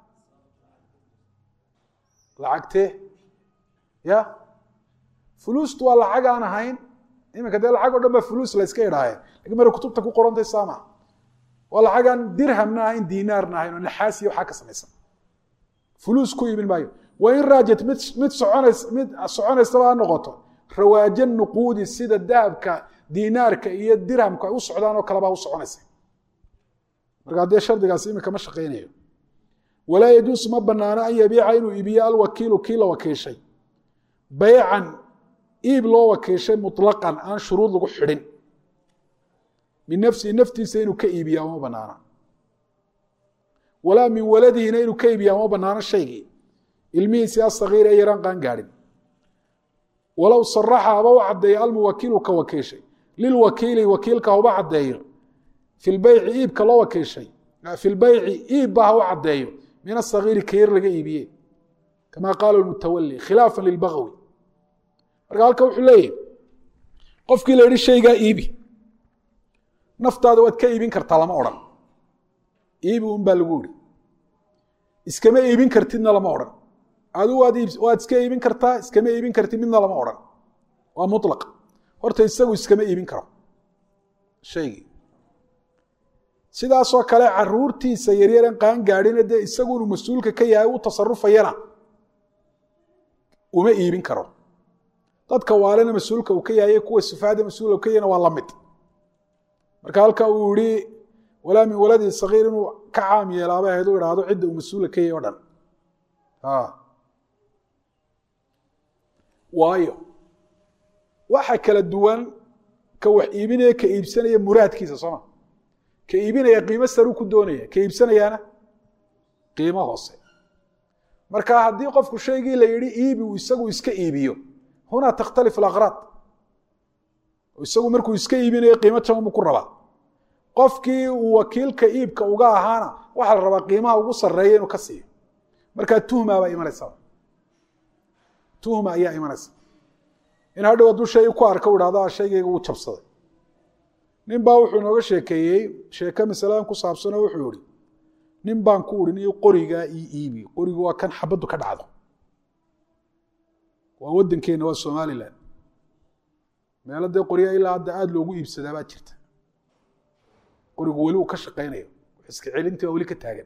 lacagtee ya fuluustu waa lacag aan ahayn iminka dee lacag o dhan baa fuluus la yska idhaaye lakin mara kutubta ku qorantay saama waa lacag aan dirhamna ahayn dinaarna ahayn oo naxaasiya waxaa ka samaysan fuluus ku iibin maayo wain raajat mid mid soconays mid soconaysaba ha noqoto rawaaja nuquudi sida dahabka dinaarka iyo dirhamka ay u socdaan oo kalebaa u soconaysa markaa dee shardigaas iminka ma shaqaynayo walaa yajuusu ma banaano an yabiica inuu iibiyo alwakiilu kii la wakiishay baycan iib loo wakiishay muطlaqan aan shuruud lagu xidhin min nafsihi naftiisa inuu ka iibiya ma banaana walaa min waladihina inuu ka iibiya ma banaano shaygii ilmihiisi asagiir ee yaraan qaan gaadhin walow saraxa haba u caddeeyo almuwakiilu ka wakiishay lilwakiili wakiilka haba caddeeyo fi lbeyci iibka loo wakiishay fi lbeyci iibba ha u caddeeyo min asagiiri ka yar laga iibiye kama qaala mutawali khilaafa lilbagwi marka halka wuxuu leeyahy qofkii la yihi shaygaa iibi naftaada waad ka iibin kartaa lama odhan iibi un baa lagu yihi iskama iibin kartidna lama odhan adu waad iska iibin kartaa iskama iibin kartid midna lama odhan waa mulaq horta isagu iskama iibin karo shaygii sidaasoo kale caruurtiisa yaryaren qaan gaadhina dee isagu inuu mas-uulka ka yahay u tasarufayana uma iibin karo dadka waalena mas-uulka uu ka yahay kuwa sifaada mas-uulka ka yahayna waa la mid marka halka uu yihi walaa min waladi sagiir inuu ka caam yeelaaba ahayd u idhaahdo cidda uu mas-uulka ka yahay o dhan waayo waxa kala duwan ka wax iibinaya ka iibsanaya muraadkiisa sooma ka iibinaya qiimo saruu ku doonaya ka iibsanayaana qiimo hoose marka haddii qofku shaygii la yihi iibi uu isagu iska iibiyo hunaa takhtalif alaqraad isagu markuu iska iibinayo qiimo jaban buu ku rabaa qofkii uu wakiilka iibka uga ahaana waxaa la rabaa qiimaha ugu sarreeya inuu ka siiyo markaa tuhma baa imanaysa tuhma ayaa imanaysa in hadhow hadduu shay ku arka u idhahdo shaygayga wuu jabsaday nin baa wuxuu inooga sheekeeyey sheeke masaladan ku saabsanoo wuxuu ihi nin baan ku uhi ni qorigaa io iibi qorigu waa kan xabaddu ka dhacdo waa waddankeenna waa somalilan meelo dee qoryaa ilaa hadda aada loogu iibsadaa baa jirta qorigu weli uu ka shaqaynayo iska celintii waa weli ka taagan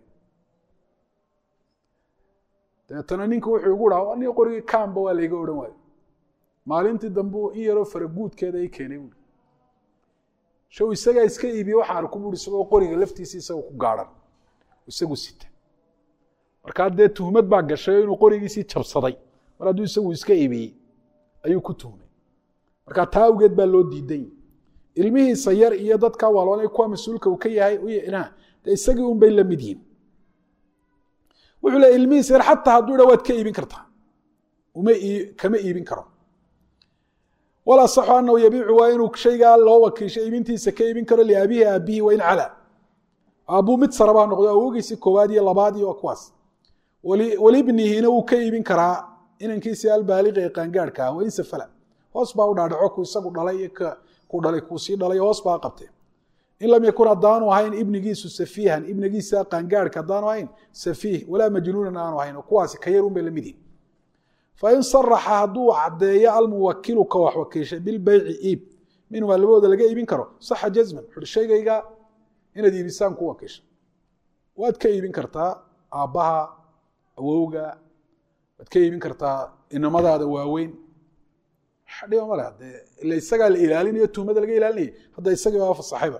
dabeetana ninka wuxuu igu dhaha ni qorigii kaamba waa layga odhan waayo maalintii dambe in yaroo faraguudkeeda i keenay buui show isagaa iska iibiye waxaan arku buui isagoo qoriga laftiisa isagoo ku gaadhan isagu sita markaa dee tuhmad baa gashay oo inuu qorigiisii jabsaday mar hadduu isagu iska iibiyey ayuu ku tuhmay markaa taa awgeed baa loo diiday ilmihiisa yar iyo dadka waalwaanay kuwa mas-uulka uu ka yahay de isagii un bay la mid yihin wuxuu le ilmihiisa yar xataa hadduu dha waad ka iibin kartaa uma kama iibin karo wal asaxu anahu yabiicu waa inuu shaygaa loo wakiisho iibintiisa ka iibin karo liabihi aabihi wain cala aabuu mid sarabaa noqdo awogiisi koowaad iyo labaad iyo kuwaas walibnihina wuu ka iibin karaa inankiisi albaaliqi ee qaangaarhka ah wain safala hoos baa u dhaadhaco ku isagu dhalay iyo ku dhalay kuu sii dhalay hoos baa qabtee in lam yakun haddaanu ahayn ibnigiisu safiihan ibnigiisa qaangaarhka haddaanu ahayn safiih walaa majnuunan aanu ahayn oo kuwaasi ka yarun bay la mid yihin fain saraxa hadduu caddeeyo almuwakilu ka wax wakiishay bilbeyci iib minhumaa labadooda laga iibin karo saxa jazman wuxuuhi shaygayga inaad iibisaan ku wakiisha waad ka iibin kartaa aabbaha awowga waad ka iibin kartaa inamadaada waaweyn waxa dhiba male de ila isagaa la ilaalinayo tuhmada laga ilaalinayay hadda isagii baa fasaxayba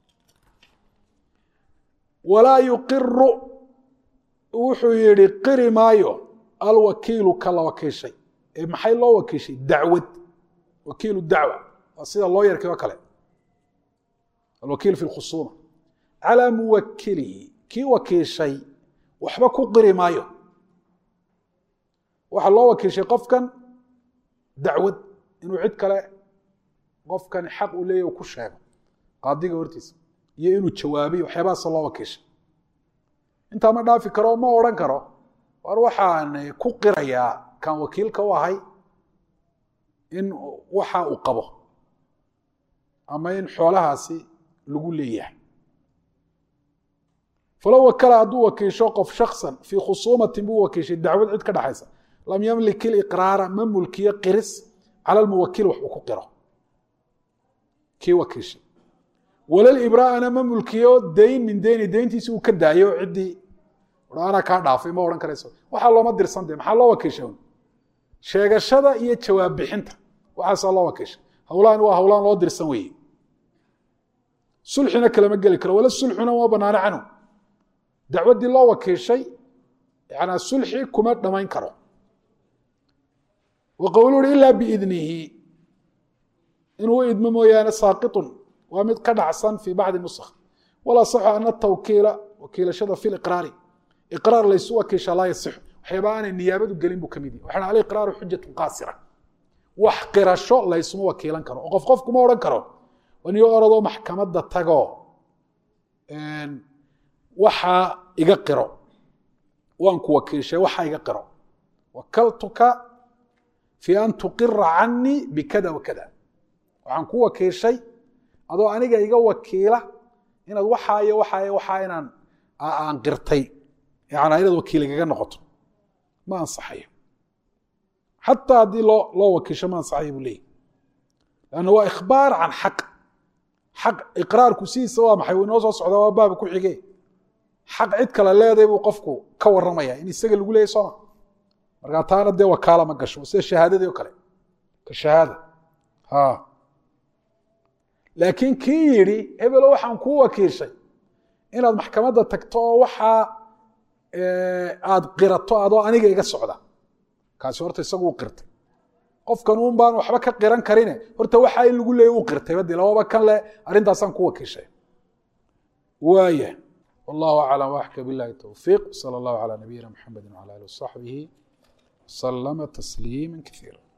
walaa yuqiru wuxuu yihi qiri maayo alwakiilu ka la wakiishay ee maxay loo wakiishay dacwad wakiilu dacwa waa sida loo yarkay oo kale alwakiil fi lkhusuuma calaa muwakilihi kii wakiishay waxba ku qiri maayo waxaa loo wakiishay qofkan dacwad inuu cid kale qofkan xaq u leeyahy u ku sheego qaadiga hortiisa iyo inuu jawaabiyo waxyaabahaasa loo wakiishay intaa ma dhaafi karo ma odhan karo war waxaan ku qirayaa kan wakiilka u ahay in waxa uu qabo ama in xoolahaasi lagu leeyahay falow wakala hadduu wakiisho qof shaksan fii khusuumatin buu wakiishay dacwad cid ka dhexaysa lam yamlik iliqraara ma mulkiyo qiris cala lmuwakil wax uu ku qiro kii wakiishay walalibraa'ana ma mulkiyo dayn min deyni deyntiisi uu ka daayo ciddii anaa kaa dhaafay ma odhan karayso waxaa looma dirsan de maxaa loo wakiisha sheegashada iyo jawaab bixinta waxaasaa loo wakiisha hawlahan waa hawlaan loo dirsan weeye sulxina kalama geli karo wala sulxuna uma banaano canhu dacwaddii loo wakiishay yanaa sulxi kuma dhamayn karo wa qowlu uhi ilaa biidnihi inuu idmo mooyaane saaqitun waa mid ka dhacsan fii bacdi nusakh walaa saxu ana tawkiila wakiilashada fi liqraari iqraar laysu wakiisha laa yasixu waxyaaba aanay niyaabadu gelin buu kamid yahi waxaan aliqraaru xujatun qaasira wax qirasho laysuma wakiilan karo oo qof qofkuma odhan karo waniyo oradoo maxkamadda tagoo waxaa iga qiro waan ku wakiishay waxaa iga qiro wakaltuka fii an tuqira canii bikada wakada waxaan ku wakiishay adoo aniga iga wakiila inaad waxaa iyo waxaa iyo waxaa inaan aan qirtay yana inaad wakiil igaga noqoto ma ansaxayo xataa haddii loo loo wakiisho ma ansaxayo buu leeyahy lanna waa ikhbaar can xaq xaq iqraarku sidiisa waa maxay uu inoo soo socda waa baaba ku xige xaq cid kale leeday buu qofku ka warramaya in isaga lagu leeyay sooma markaa taana dee wakaala ma gasho sida shahaadadii o kale ka shahaada ha laakiin kii yidhi hebelo waxaan kuu wakiishay inaad maxkamadda tagto oo waxaa aad qirato adoo aniga iga socda kaasi horta isagu u qirtay qofkan un baan waxba ka qiran karine horta waxaa in lagu leeyay u qirtay badi lababa kan le arrintaasaan ku wakiishay waaya wallahu aclam waxka billahi towfiiq sala allahu calaa nabiyina maxamedi wcala alih wasaxbihi wasalama tasliima kaiira